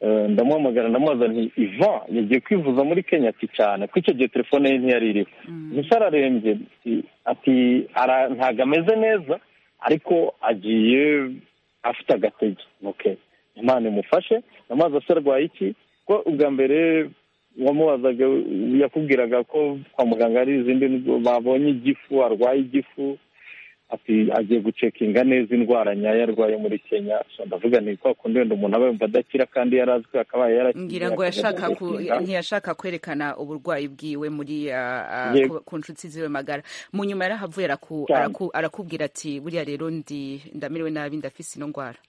Eh, ndamuhamagara ndamubaza nti ivan yagiye kwivuza muri kenya ati cyane ko icyo gihe telefone ye ntiyari iriho gusa ararembye ati- ati "Ara- ntabwo ameze neza ariko agiye afite agatege ok imana imufashe amazi ase arwaye iki ko ubwa mbere wamubazaga yakubwiraga ko kwa muganga hari izindi ndwa- babonye igifu arwaye igifu ati agiye gucekinga neza indwara nyayo arwaye muri kenya ndavuga ni kwa kundi wenda umuntu aba yumva adakira kandi yari azwi akabaye yarakize ngira ngo yashaka ku- ntiyashaka kwerekana uburwayi bwiwe muri ah, ah, Yego. ku- ku nshuti ziwe magara mu nyuma yari ahavuye araku- Cyane. araku- arakubwira ati buriya rero ndi ndamiriwe nabi ndafise ino ndwara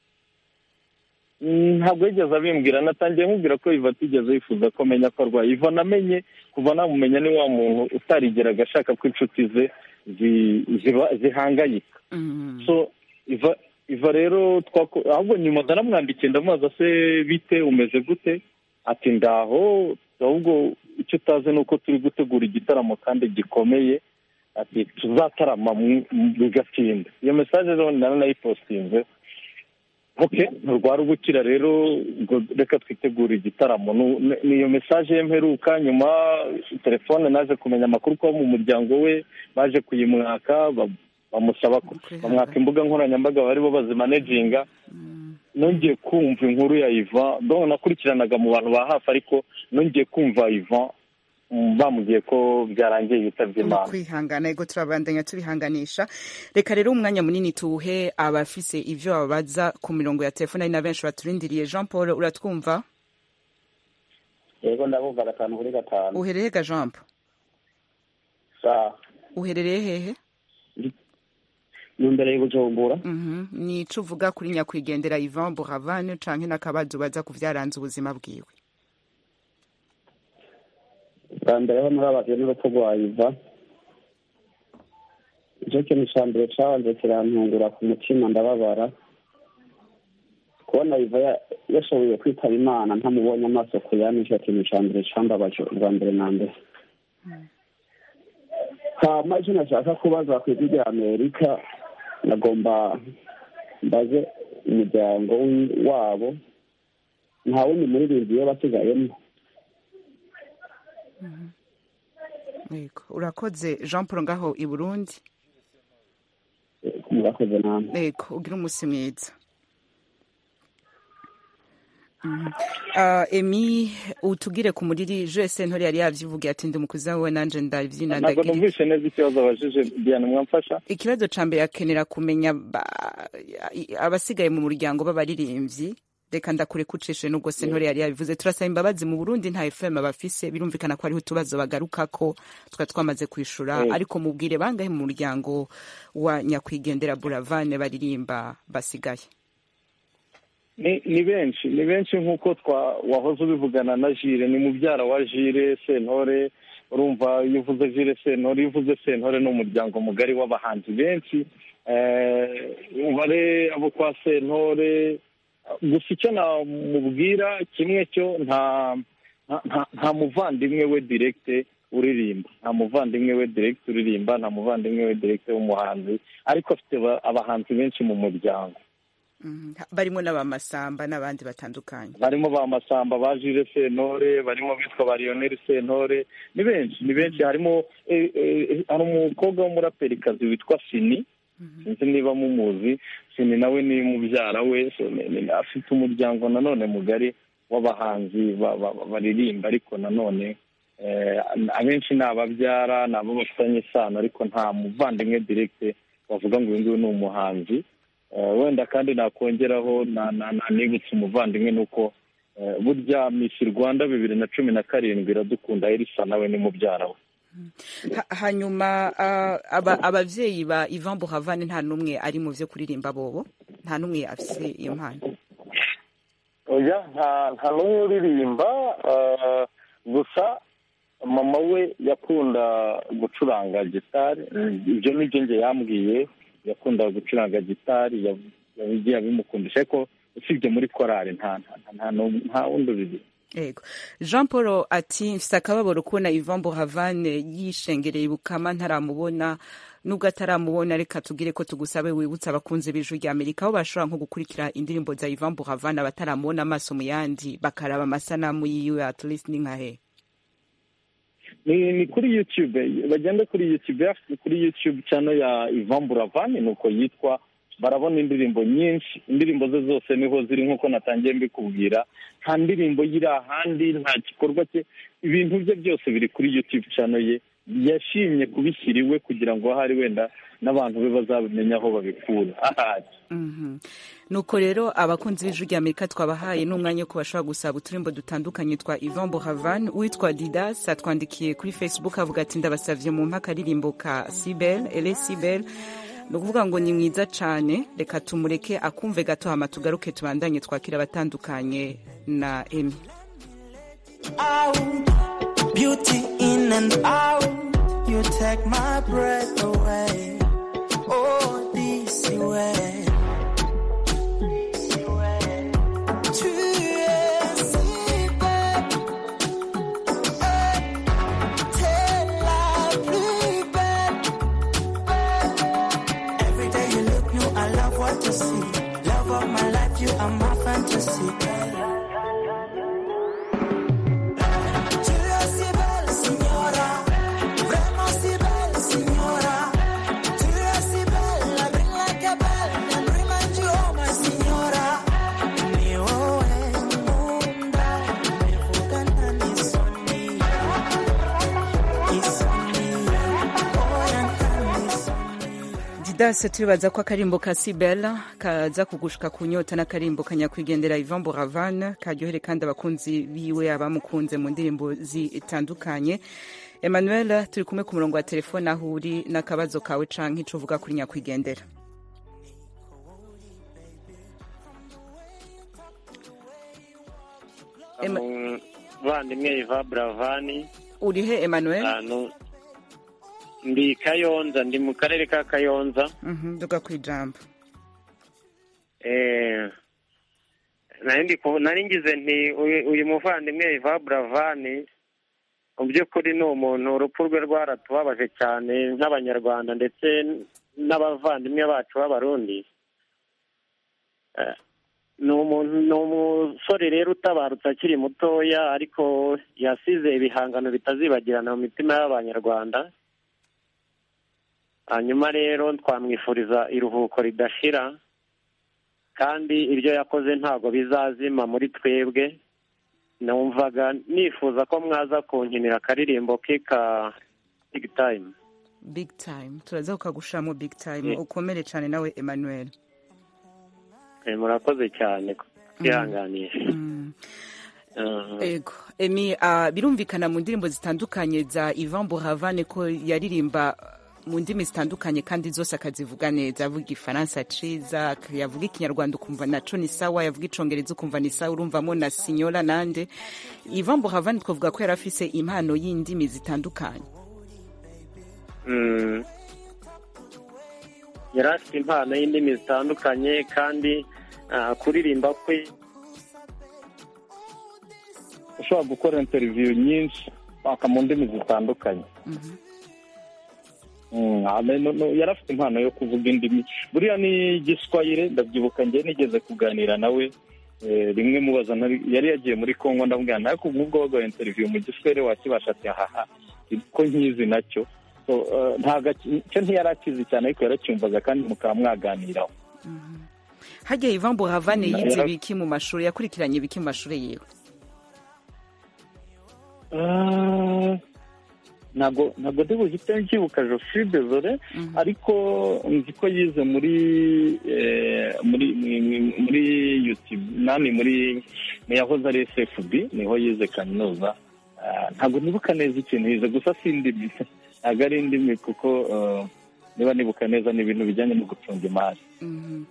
Mm, ntabwo yigeze abimbwira natangiye mubwira ko iva atigeze yifuza ko amenya ko arwaye iva namenye kuva namumenya ni wa muntu utarigeraga ashaka ko inshuti ze zi- ziba- zihangayika Mm. so iva iva rero twako- ahubwo nyuma ndaramwandikiye ndamubaza se bite umeze gute ati ndaho ahubwo icyo utazi ni uko turi gutegura igitaramo kandi gikomeye ati tuzatarama mu- mu- bigatinda iyo mesaje rero nari nayipositinze oke nturwara ubukira rero ngo reka twitegure igitaramo Nu- ni- ni iyo mesaje ye mperuka nyuma telefone naje kumenya amakuru ko mu muryango we baje kuyimwaka ba- bamusaba ko- Okay. bamwaka imbuga nkoranyambaga bari bo bazimaneginga Mm. nongeye kumva inkuru ya ivan donc nakurikiranaga mu bantu ba hafi ariko nongeye kumva ivan mm, bamubwiye ko byarangiye yitabye imana kwihangana yego turabandanya tubihanganisha reka rero umwanya munini tuwuhe abafise ivyo babaza ku mirongo ya telefone ari na benshi baturindiriye jean paul uratwumva yego ndabumva gatanu kuri gatanu uhereye ga jean paul sawa uherereye hehe ni imbere y'ubujumbura Mhm. ni ico uvuga kuri nyakwigendera ivan buravan canke n'akabazo baza ku vyaranze ubuzima bwiwe bwa mbere ho murababwiye n'urupfu rwa iva nicyo kintu cya mbere cyabanze kirantungura ku mutima ndababara kubona iva ya- yashoboye kwitaba imana ntamubonye amaso ku yandi nicyo kintu cya mbere cyambabaje ubwa mbere na mbere hama icyo nashaka kubaza ku ijwi rya amerika nagomba mbaze umuryango w'i- wabo nta wundi muririmbyi we basigayemo yego urakoze jean paul ngaho i burundi murakoze namwe yego ugira umunsi mwiza Mhm. Ah, emi utubwire ku muriri jese ntore yari yavyivugiye ati ndi umukuzi wawe nanje ndavyina ntabwo ndagira numvise neza ikibazo abajije diana mwamfasha ikibazo ca mbere akenera kumenya ba- abasigaye mu muryango b'abaririmbyi reka ndakure kucishe n'ubwo se ntore yari yabivuze turasaba imbabazi mu burundi nta fm bafise birumvikana ko hariho utubazo bagarukako twari twamaze kwishura Mm. ariko mubwire bangahe mu muryango wa nyakwigendera buravane baririmba basigaye ni ni benshi ni benshi nk'uko twa wahoze ubivugana na jire ni mubyara wa jire sentore urumva iyo uvuze jire sentore iyo uvuze sentore ni umuryango mugari w'abahanzi benshi Eh, umubare abo kwa sentore gusa icyo namubwira kimwe cyo nta nta- nta- nta muvandimwe we direkite uririmba nta muvandimwe we direkite uririmba nta muvandimwe we direkite w'umuhanzi ariko afite aba- abahanzi benshi mu muryango Mhm. barimo n'abamasamba n'abandi batandukanye barimo ba masamba ba jire sentore barimo bitwa ba lionel sentore ni benshi ni benshi harimo eh, eh, hari umukobwa w'umuraperikazi witwa sini sinzi niba mumuzi sini nawe ni mubyara we so ni- ni- afite umuryango nanone mugari w'abahanzi ba- ba- ba- baririmba ariko nanone eh, abenshi ni ababyara ni abo bafitanye isano ariko nta muvandimwe direkite bavuga ngo uyu nguyu ni umuhanzi Eh, wenda kandi nakongeraho na- na- na- nibutse umuvandimwe nuko eh, burya miss rwanda bibiri na cumi na karindwi iradukunda elisa nawe ni mubyara we Ha- hanyuma ah, aba- abavyeyi ba ivan buravane nta n'umwe ari mu vyo kuririmba bobo nta n'umwe afise iyo mpano oya nta nta n'umwe uririmba eh, gusa mama we yakunda gucuranga gitari ibyo ni byo njye yambwiye yakunda gucuranga gitari ya- yagiye abimukundisha ariko usibye muri korari nta nta- nta n'u- nta wundi uririmba yego jean paul ati mfise akababaro kubona ivan buravane yishengereye ibukama ntaramubona nubwo ataramubona reka tugire ko tugusabe wibutse abakunzi b'ijwi rya amerika aho bashobora nko gukurikira indirimbo za ivan buravane abataramubona amaso mu yandi bakaraba amasanamu yiwe at least ni nka hehe ni ni kuri youtube bagenda kuri youtube afite kuri youtube channel ya Ivan Buravan nuko yitwa barabona indirimbo nyinshi indirimbo ze zose niho ziri nkuko natangiye mbikubwira nta ndirimbo yiri ahandi nta gikorwa cye ibintu bye byose biri kuri youtube channel ye yashimye kubishyira iwe kugira ngo ahari wenda n'abantu be bazabimenya aho babikura ahari nuko rero abakunzi b'ijwi rya amerika twabahaye n'umwanya wo kubashobora gusaba uturimbo dutandukanye twa ivan bohavan uwitwa didas atwandikiye kuri facebook avuga ati ndabasavye mu mpa akaririmbo ka sibel ele sibel ni ukuvuga ngo ni mwiza cyane reka tumureke akumve gato hama tugaruke tubandanye twakira abatandukanye na emi out, beauty in and out. You take my breath away. Oh, this way. Tu es si belle. Eh, t'es la plus belle. Every day you look new, I love what you see. Love of my life, you are my fantasy. Tu es si belle, signora. Vraiment si belle, signora. Tu es si belle, I bring like a bell and remind you of my signora. Niwewe muumba, nimevuga nani soni. Isoni, oya nani soni. didasi tubibaza ko akarimbo ka sibel kaza kugushika ku nyota n'akarimbo ka nyakwigendera ivan buravan karyohere kandi abakunzi biwe abamukunze mu ndirimbo zitandukanye emmanuel turi kumwe ku murongo wa telefone aho uri n'akabazo kawe canke ico uvuga kuri nyakwigendera Em- bavandimwe iva buravani urihe emmanuel ahantu ndi kayonza ndi mu karere ka kayonza Mhm, duga ku ijambo Eh, nari ndi ku- nari ngize nti uyu- uyu muvandimwe iva buravani mu by'ukuri ni umuntu urupfu rwe rwaratubabaje cyane nk'abanyarwanda ndetse n'abavandimwe bacu b'abarundi Eh, ni umuntu ni umusore rero utabarutse akiri mutoya ariko yasize ibihangano bitazibagirana mu mitima y'abanyarwanda hanyuma rero twamwifuriza iruhuko ridashira kandi ibyo yakoze ntabwo bizazima muri twebwe numvaga nifuza ko mwaza kunkinira akaririmbo ke ka big time big time turaza kukagushiramo big time Eh. ukomere cyane nawe emmanuel Eh, murakoze cyane kwihanganisha Ego. Emi, ah, birumvikana mu ndirimbo zitandukanye za Ivan Buravan ko yaririmba mu ndimi zitandukanye kandi zose akazivuga neza avuga igifaransa ciza ak- yavuga ikinyarwanda ukumva naco ni sawa yavuga icongereza ukumva ni sawa urumvamo na sinyora nande Ivan Buravan twavuga ko yari afise impano y'indimi zitandukanye Mm. yari afite impano y'indimi zitandukanye kandi ah, kuririmba kwe ushobora gukora interiviyu nyinshi paka mu ndimi zitandukanye Mm, ame- no- no, yari afite impano yo kuvuga indimi buriya ni igiswayire ndabyibuka njye nigeze kuganira nawe eh, rimwe mubaza ntari- yari yagiye muri kongo ndamubwira nawe ku bw'ubwo waguha interiviyu mu giswere wakibasha ati haha ko nkizi nacyo So, eh, ntago aki- cyo ntiyari akizi cyane ariko yaracyumvaga kandi mukaba mwaganiraho harya Ivan Buravan Mm, yize yara- biki mu mashuri yakurikiranye biki mu mashuri yiwe Ah, ntago ntago ndi buhite mbyibuka joside zore Mhm. ariko nzi ko yize muri eh, muri muri- muri youtube nani muri mu yahoze ari sfb niho yize kaminuza Ah, ntago nibuka neza ikintu yize gusa si indimi ntago ari indimi kuko eh, niba nibuka neza ni ibintu bijyanye no gucunga imari Mhm.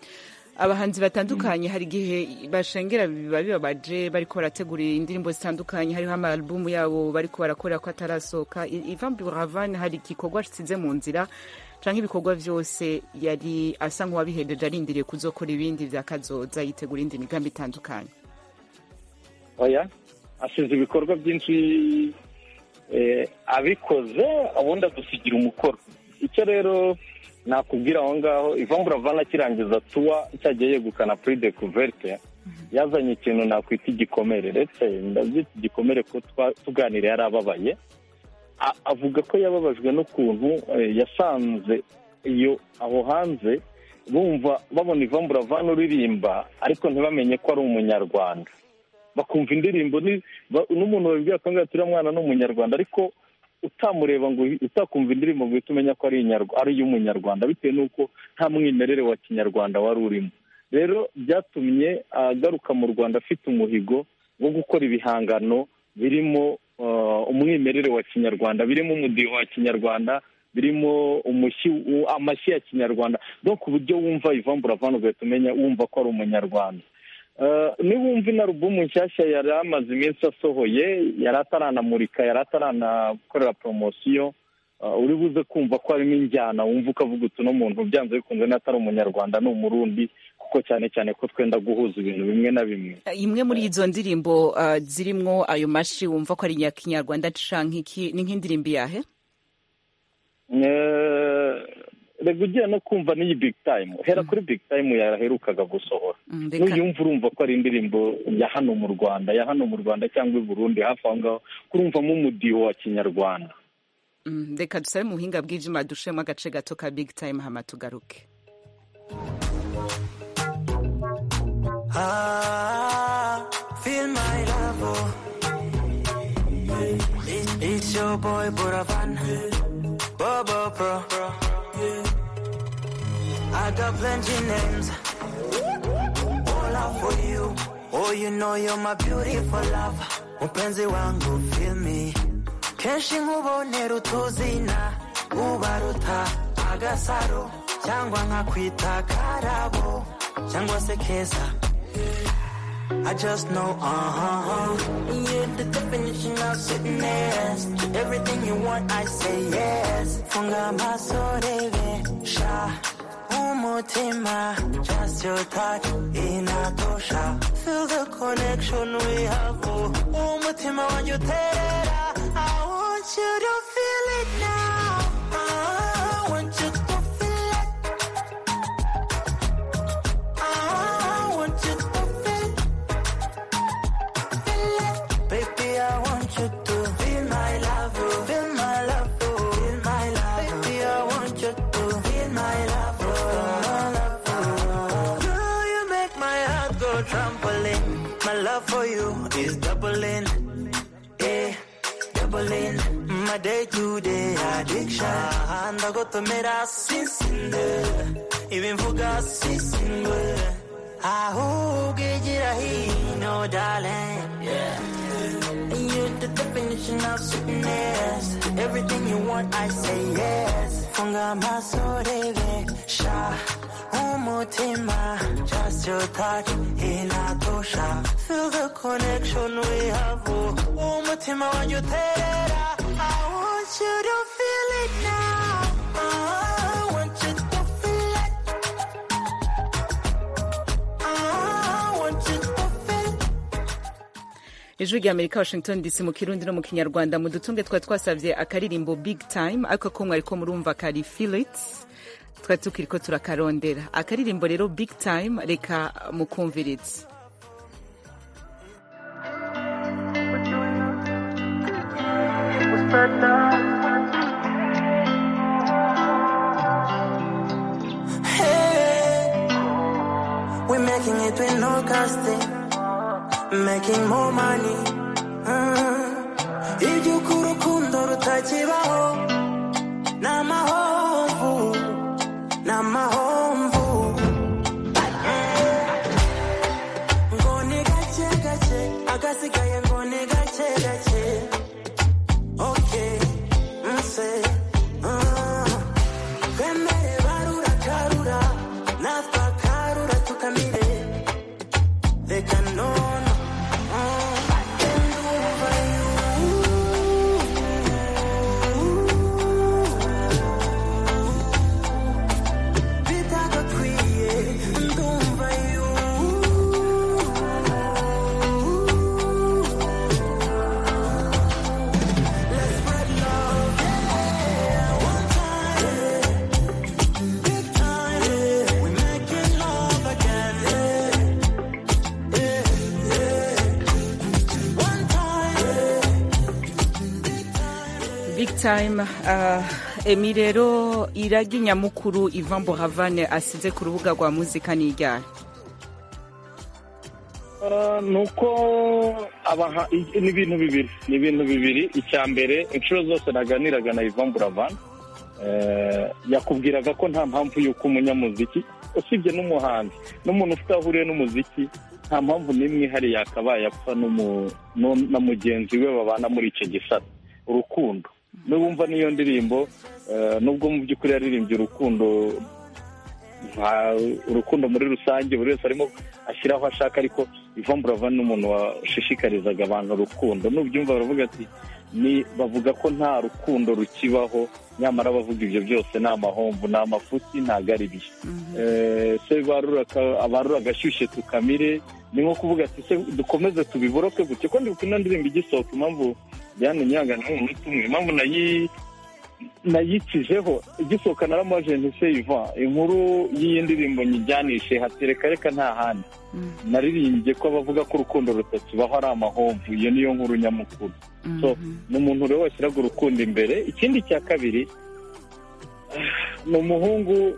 abahanzi batandukanye hari igihe bashengera biba bibabaje bariko barategura indirimbo zitandukanye hariho amarubumu yabo bariko barakora ko atarasohoka I- Ivan Buravan hari igikorwa asize mu nzira canke ibikorwa vyose yari asa nk'uwabihejeje arindiriye kuzokora ibindi vya kazoza yitegura indi migambi itandukanye oya asize ibikorwa byinshi eh, abikoze ubundi adusigira umukoro icyo rero nakubwira aho ngaho Yvonne Buravan akirangiza tuwa cyagiye yegukana prix de couverte yazanye ikintu nakwita igikomere ndetse ndabyita igikomere ko twa- tuganira yari ababaye A- avuga ko yababajwe n'ukuntu eh, yasanze iyo aho hanze bumva babona Yvonne Buravan uririmba ariko ntibamenye ko ari umunyarwanda bakumva indirimbo ni- ba- n'umuntu babibwira akambwira ati uriya mwana ni umunyarwanda ariko utamureba ngo utakumva indirimbo ngo uhite umenya ko ari iy'umunyarwanda bitewe n'uko nta mwimerere wa kinyarwanda wari urimo rero byatumye agaruka mu rwanda afite umuhigo wo gukora ibihangano birimo umwimerere wa kinyarwanda birimo umudiho wa kinyarwanda birimo amashyi ya kinyarwanda no ku buryo wumva ivamburavana ugahita umenya wumva ko ari umunyarwanda niba wumva inarubumu nshyashya yari amaze iminsi asohoye yari ataranamurika yari ataranakorera poromosiyo uri buze kumva ko harimo injyana wumva ukavuga utu n'umuntu byanze bikunze n'atari umunyarwanda ni umurundi kuko cyane cyane ko twenda guhuza ibintu bimwe na bimwe imwe muri izo ndirimbo zirimo ayo mashyi wumva ko ari inyarwanda ni nk'indirimbo iyahe reba ugiye no kumva n'iyi big time hera kuri big time yaherukaga gusohora n'uyumva urumva ko ari indirimbo ya hano mu rwanda ya hano mu rwanda cyangwa i burundi hafi aho ngaho kurumvamo umudiho wa kinyarwanda reka dusabe mu buhinga bw'ibyuma dushemo agace gato ka big time hama tugaruke It's your boy Buravan, Bobo Pro. I got plenty names, all out for you. Oh, you know you're my beautiful love. Mpenzi wangu, feel me. kenshi nk'ubonera utuzina ubaruta agasaro cyangwa nkakwita karabo cyangwa se keza I just know, uh-huh. You're the definition of sweetness. To everything you want, I say yes. Funga amaso rebe, sha, umutima. Just your touch, inatosha. Feel the connection we have, oh. Umutima wanjye uterera, I want you to feel it now. I want you to feel it. I want you to feel it. Feel it. Baby, I want you to feel my love. oh. Feel my love. oh. Feel my love. Baby, I want you to feel my love. oh. Girl, you make my heart go trampoline. My love for you is doubling. Yeah doubling my day to day addiction. Ndagotomera sisinde, ibimvuga sisinde. Ahugira hino, darling. Yeah. You're the definition of sweetness. Everything you want, I say yes. Funga masoreve, sha, umutima. Just your touch, inatosha. Feel the connection we have. oh. Umutima wanjuterera. I want you to feel it now. I want you to feel it. I want you to feel it. ijwi rya amerika washington dc mu kirundi no mu kinyarwanda mu dutunge twari twasabye akaririmbo big time ariko ko mwari ko murumva kari filits twari tukiri ko turakarondera akaririmbo rero big time reka mukumviritse Hey, we're making it with no casting, making more money. Mm. Iby'uko urukundo rutakibaho, ni amahomvu, ni amahomvu. Ngo ni gake gake, agasigaye ngo ni gake gake. Okay, mse, ah. Twemere barura karura, natwe akarura tukamire. Reka none, ah. Ndumva you. Bitagakwiye, ndumva you. Let's spread love, yeah. One time, big time, yeah. We're making love again, yeah, yeah, yeah. One time, big time. big time ah, emi rero iragi nyamukuru ivan boravane asize ku rubuga rwa muzika ni ryari ni uko abaha i- ni ibintu bibiri ni ibintu bibiri icya mbere inshuro zose naganiraga na Yvan Buravan eh, yakubwiraga ko nta mpamvu y'uko umunyamuziki usibye n'umuhanzi n'umuntu ufite aho ahuriye n'umuziki nta mpamvu n'imwe ihari yakabaye apfa n'umu- nu- na mugenzi we babana muri icyo gisata urukundo n'ubumva n'iyo ndirimbo eh, nubwo mu by'ukuri yaririmbye urukundo nta- urukundo muri rusange buri wese arimo ashyiraho ashaka ariko ivambura ni umuntu washishikarizaga abantu urukundo nubyumva baravuga ati ni bavuga ko nta rukundo rukibaho nyamara bavuga ibyo byose ni amahomvu ni amafuti ntago ari byo Eh, se barura ka- abarura agashyushye tukamire ni nko kuvuga ati se dukomeze tubiboroke gutya ko ndibuka ino ndirimbo igisohoka impamvu byane nyanga ni umunota umwe impamvu nayi nayikijeho igisohoka naramubaje nti se iva inkuru y'iyi ndirimbo nyijyanishe hatereka reka nta handi naririmbye ko abavuga ko urukundo rutakibaho ari amahomvu iyo niyo nkuru nyamukuru so ni umuntu rero washyiraga urukundo imbere ikindi cya kabiri ni umuhungu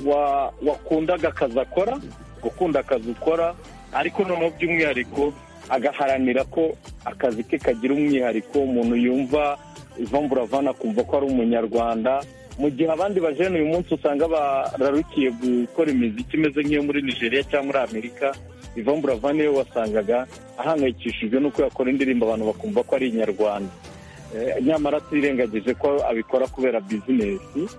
wa- wakundaga akazi akora gukunda akazi ukora ariko noneho by'umwihariko agaharanira ko akazi ke kagira umwihariko umuntu yumva ivamburavana akumva ko ari umunyarwanda mu gihe abandi bajene uyu munsi usanga bararukiye gukora imiziki imeze nk'iyo muri nigeria cyangwa muri amerika ivamburavana iyo wasangaga ahangayikishijwe n'uko yakora indirimbo abantu bakumva ko ari inyarwanda Eh, nyamara tirengagije ko abikora kubera bizinesi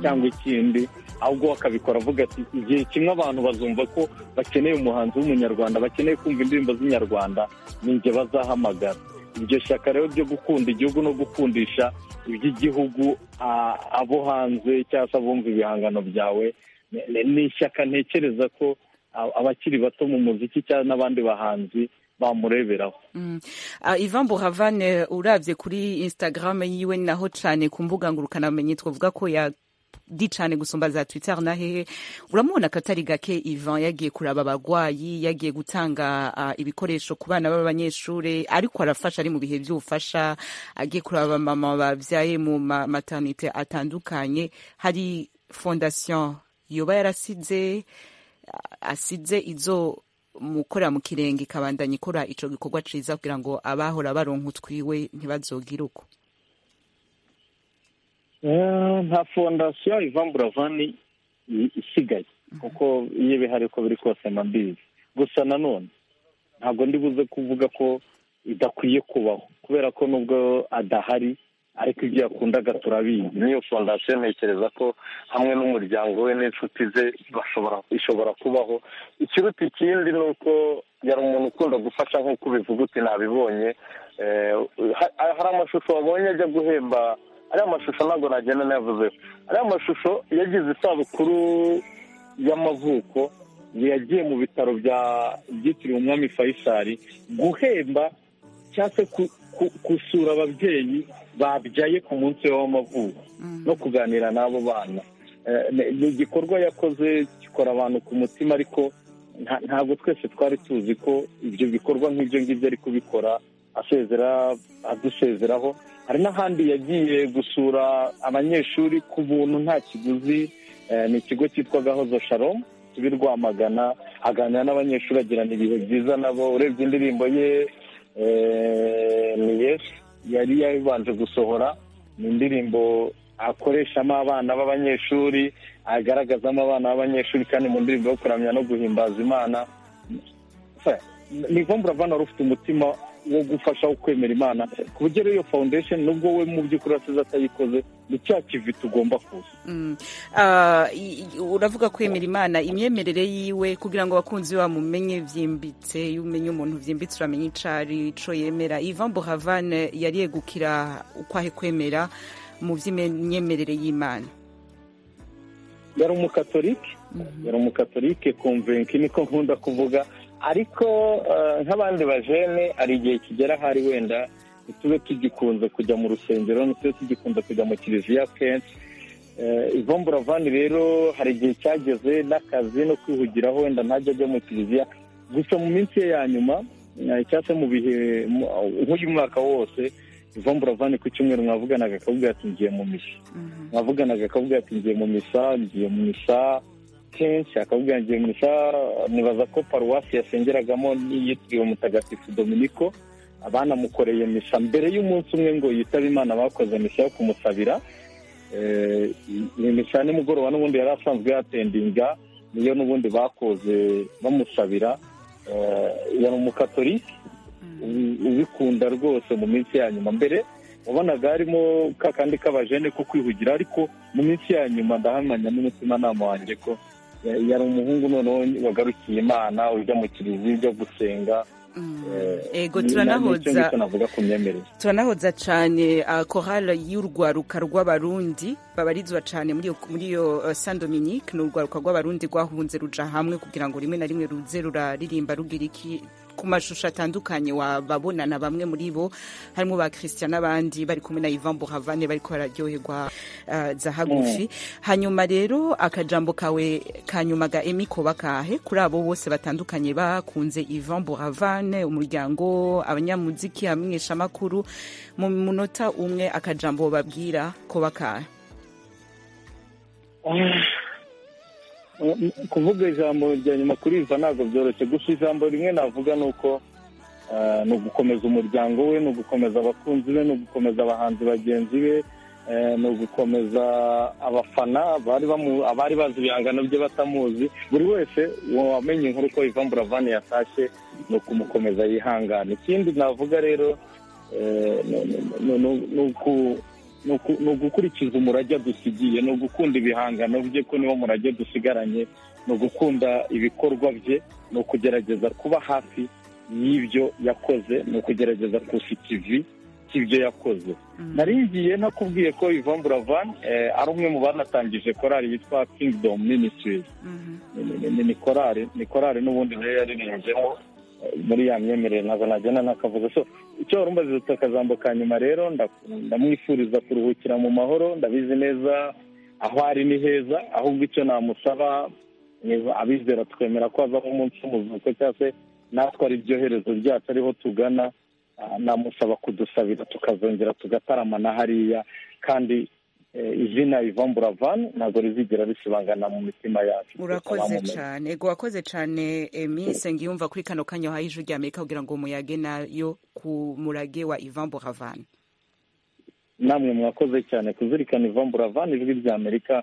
cyangwa ikindi ahubwo akabikora avuga ati igihe kimwe abantu bazumva ko bakeneye umuhanzi w'umunyarwanda bakeneye kumva indirimbo z'inyarwanda ni njye bazahamagara iryo shyaka rero ryo gukunda igihugu no gukundisha iby'igihugu a- abo hanze cyangwa se abumva ibihangano byawe ni- ni- ni ishyaka ntekereza ko a- abakiri bato mu muziki cyangwa n'abandi bahanzi bamureberaho Ah, Ivan Boravane urabye kuri Instagram yiwe ni naho cyane ku mbuga ngurukanabumenyi twavuga ko ya di cyane gusumba za Twitter na hehe uramubona ko atari gake Ivan yagiye kuraba abagwayi yagiye gutanga ah, ibikoresho ku bana b'abanyeshuri ariko arafasha ari mu bihe by'ubufasha agiye kuraba mama babyaye mu ma- maternité atandukanye hari fondation yoba yarasize asize izo mukora mu kirenge ikabandanya ikora ico gikorwa ciza kugira ngo abahora baronka utwiwe ntibazogire uko Eh, nta fondasiyo ivamburavani isigaye kuko iyo bihari uko biri kose mbizi gusa nanone ntabwo ndi buze kuvuga ko idakwiye kubaho kubera ko nubwo adahari ariko ibyo yakundaga turabizi n'iyo fondasiyo ntekereza ko hamwe n'umuryango we n'inshuti ze bashobora ishobora kubaho ikiruta ikindi ni uko yari umuntu ukunda gufasha nk'uko ubivuga uti nabibonye Eh, ha- hari amashusho wabonye ajya guhemba ariya mashusho ntabwo nagenda navuze ariya mashusho yagize isabukuru y'amavuko yagiye mu bitaro bya byitiriwe umwami fayisari guhemba cyangwa se ku- ku- gusura ababyeyi babyaye ku munsi we w'amavuko no kuganira n'abo bana Eh, ni- ni igikorwa yakoze gikora abantu ku mutima ariko nta- ntabwo twese twari tuzi ko ibyo bikorwa nk'ibyo ngibyo ari kubikora asezera adusezeraho hari n'ahandi yagiye gusura abanyeshuri ku buntu nta kiguzi Eh, ni ikigo cyitwa gahozo sharom kibi rwamagana aganira n'abanyeshuri agirana ibihe byiza nabo urebye indirimbo ye eh, ni yesu yari yabanje gusohora ni indirimbo akoreshamo abana b'abanyeshuri agaragazamo abana b'abanyeshuri kandi mu ndirimbo yo kuramya no guhimbaza imana Fe, ni ngombwa urabona wari ufite umutima wo gufasha wo kwemera imana ku buryo rero iyo foundation nubwo we mu by'ukuri asize atayikoze ni cya kivi tugomba kuza Mm. Ah, i- i- uravuga kwemera imana imyemerere yiwe kugira ngo abakunzi bamumenye byimbitse iyo umenye umuntu byimbitse uramenya ico ari ico yemera ivan bohavane yari yegukira ukwahe kwemera mu by'imyemerere y'imana yari umukatolike yari umukatolike konvenki niko nkunda kuvuga ariko eh, nk'abandi bajene hari igihe kigera ahari wenda ntitube tugikunze kujya mu rusengero ntitube tugikunze kujya mu kiliziya kenshi Eh, Yvonne Buravan rero hari igihe cyageze n'akazi no kwihugiraho wenda ntajya ajya mu kiliziya gusa mu minsi ye ya nyuma eh, cyangwa se mu bihe mu- nk'uyu mwaka wose Yvonne Buravan ku cyumweru mwavuganaga akavuga ati ngiye mu misa mwavuganaga akavuga ati ngiye mu misa ngiye mu misa kenshi akavuga ngo misa nibaza ko paruwasi yasengeragamo n'iyitiriwe mutagatifu dominiko banamukoreye misa mbere y'umunsi umwe ngo yitabe imana bakoze misa yo kumusabira ni misa ya nimugoroba n'ubundi yari asanzwe yatendinga niyo n'ubundi bakoze bamusabira yari umukatolike ubikunda rwose mu minsi ya nyuma mbere wabonaga harimo ka kandi k'abajene ko kwihugira ariko mu minsi ya nyuma ndahamanya n'umutimanama wanjye ko yari umuhungu noneho wagarukiye imana ujya mu kiriziya ujya gusenga ego turanahoza turanahoza cyane korali y'urwaruka rw'abarundi babarizwa cyane muri iyo san dominique ni urwaruka rw'abarundi rwahunze ruja hamwe kugira ngo rimwe na rimwe ruze ruraririmba rugira iki ku mashusho atandukanye wababonana bamwe muri bo harimo ba christian n'abandi bari kumwe na ivan buhavane bariko bararyoherwa zahagufi hanyuma rero akajambo kawe ka nyuma ga emi koba kahe kuri abo bose batandukanye bakunze ivan buhavane umuryango abanyamuziki abamenyeshamakuru mu munota umwe akajambo babwira ko bakahe kuvuga ijambo rya nyuma kuri iva ntabwo byoroshye gusa ijambo rimwe navuga ni uko ni ugukomeza umuryango we ni ugukomeza abakunzi be ni ugukomeza abahanzi bagenzi be ni ugukomeza abafana abari bazi ibihangano bye batamuzi buri wese wamenye inkuru ko ivan buravani yatashye ni ukumukomeza yihangana ikindi navuga rero ni ugukurikiza umurage dusigiye ni ugukunda ibihangano bye ko niwo murage dusigaranye ni ugukunda ibikorwa bye ni ukugerageza kuba hafi y'ibyo yakoze ni ukugerageza kufite ivi ibyo yakoze naringiye ntakubwiye ko ivan buravan ari umwe mu banatangije korari yitwa kingdom ministries ni korari ni korari n'ubundi rero yaririmbyemo muri ya myemerere ntabwo nagenda ntakavuga so icyo wari umaze akajambo ka nyuma rero ndamwifuriza kuruhukira mu mahoro ndabizi neza aho ari ni heza ahubwo icyo namusaba abizera twemera ko hazamo umunsi w'umuzuko cyangwa se natwe ari ibyoherezo ryacu ariho tugana namusaba kudusabira tukazongera tugataramana hariya kandi izina ivan buravan ntabwo rizigera risibangana mu mitima yacu urakoze cyane ego wakoze cyane emi yumva kuri kano kanya wahaye ijwi rya amerika kugira ngo muyage nayo ku murage wa ivan buravan namwe mwakoze cyane kuzirikana ivan buravan ijwi rya amerika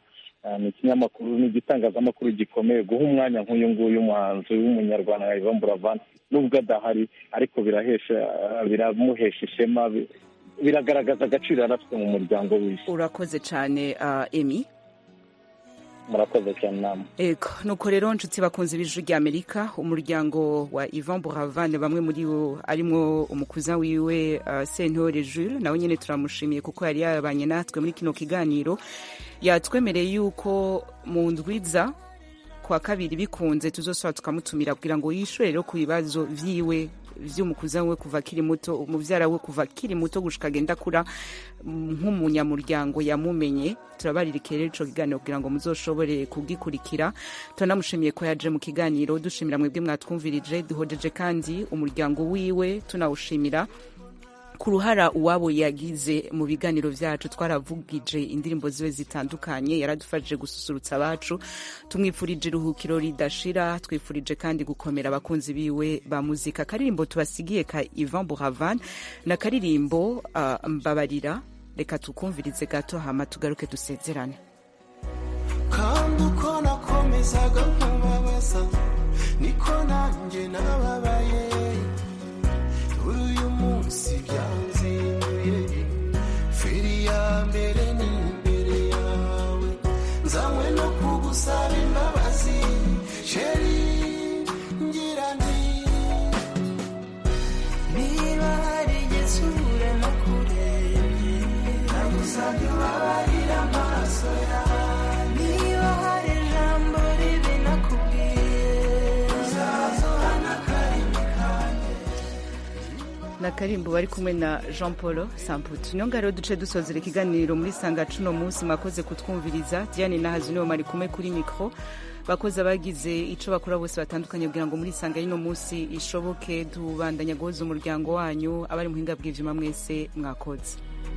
ni ikinyamakuru ni igitangazamakuru gikomeye guha umwanya nk'uyu nguyu umuhanzi w'umunyarwanda nka ivan buravan nubwo adahari ariko birahesha biramuhesha ishema biragaragaza agaciro yari afite mu muryango w'isi urakoze cyane emi murakoze cyane inama ego nuko rero nshuti bakunze ibiju rya amerika umuryango wa ivan buravane bamwe muri bo arimo umukuza wiwe sentore jules nawe nyine turamushimiye kuko yari yarabanye natwe muri kino kiganiro yatwemereye yuko mu ndwiza kwa kabiri bikunze tuzosaba tukamutumira kugira ngo yishure rero ku bibazo vyiwe vy'umukuza we kuva akiri muto umuvyara we kuva akiri muto gushika agenda kura nk'umunyamuryango yamumenye turabaririkire rero ico kiganiro kugira ngo muzoshobore kugikurikira turanamushimiye ko yaje mu kiganiro dushimira mwebwe mwatwumvirije duhojeje kandi umuryango wiwe tunawushimira ku ruhara uwabo yagize mu biganiro byacu twaravugije indirimbo ziwe zitandukanye yaradufashije gususurutsa abacu tumwifurije iruhukiro ridashira twifurije kandi gukomera abakunzi biwe ba muzika akaririmbo tubasigiye ka ivan buhavan ni akaririmbo uh, mbabarira reka tukumvirize gato hama tugaruke dusezerane kandi uko nakomezaga nkubabaza niko nanjye nababaye si byanzinduye feri ya mbere ni imbere yawe nzanywe no kugusaba imbabazi sheri ngira nti niba hari igihe usubira no kurebye nagusaba imbabarira amaso yawe niba hari ijambo ribi nakubwiye uzazohana akarimi kanjye na karimbo bari kumwe na jean paul samputu niyo ngaro duce dusozera ikiganiro muri sanga cuno munsi mwakoze kutwumviriza diane na hazino mari kumwe kuri mikoro bakozi abagize icyo bakora bose batandukanye kugira ngo muri sanga y'uno munsi ishoboke tubandanya guhuza umuryango wanyu abari muhinga bw'ibyuma mwese mwakoze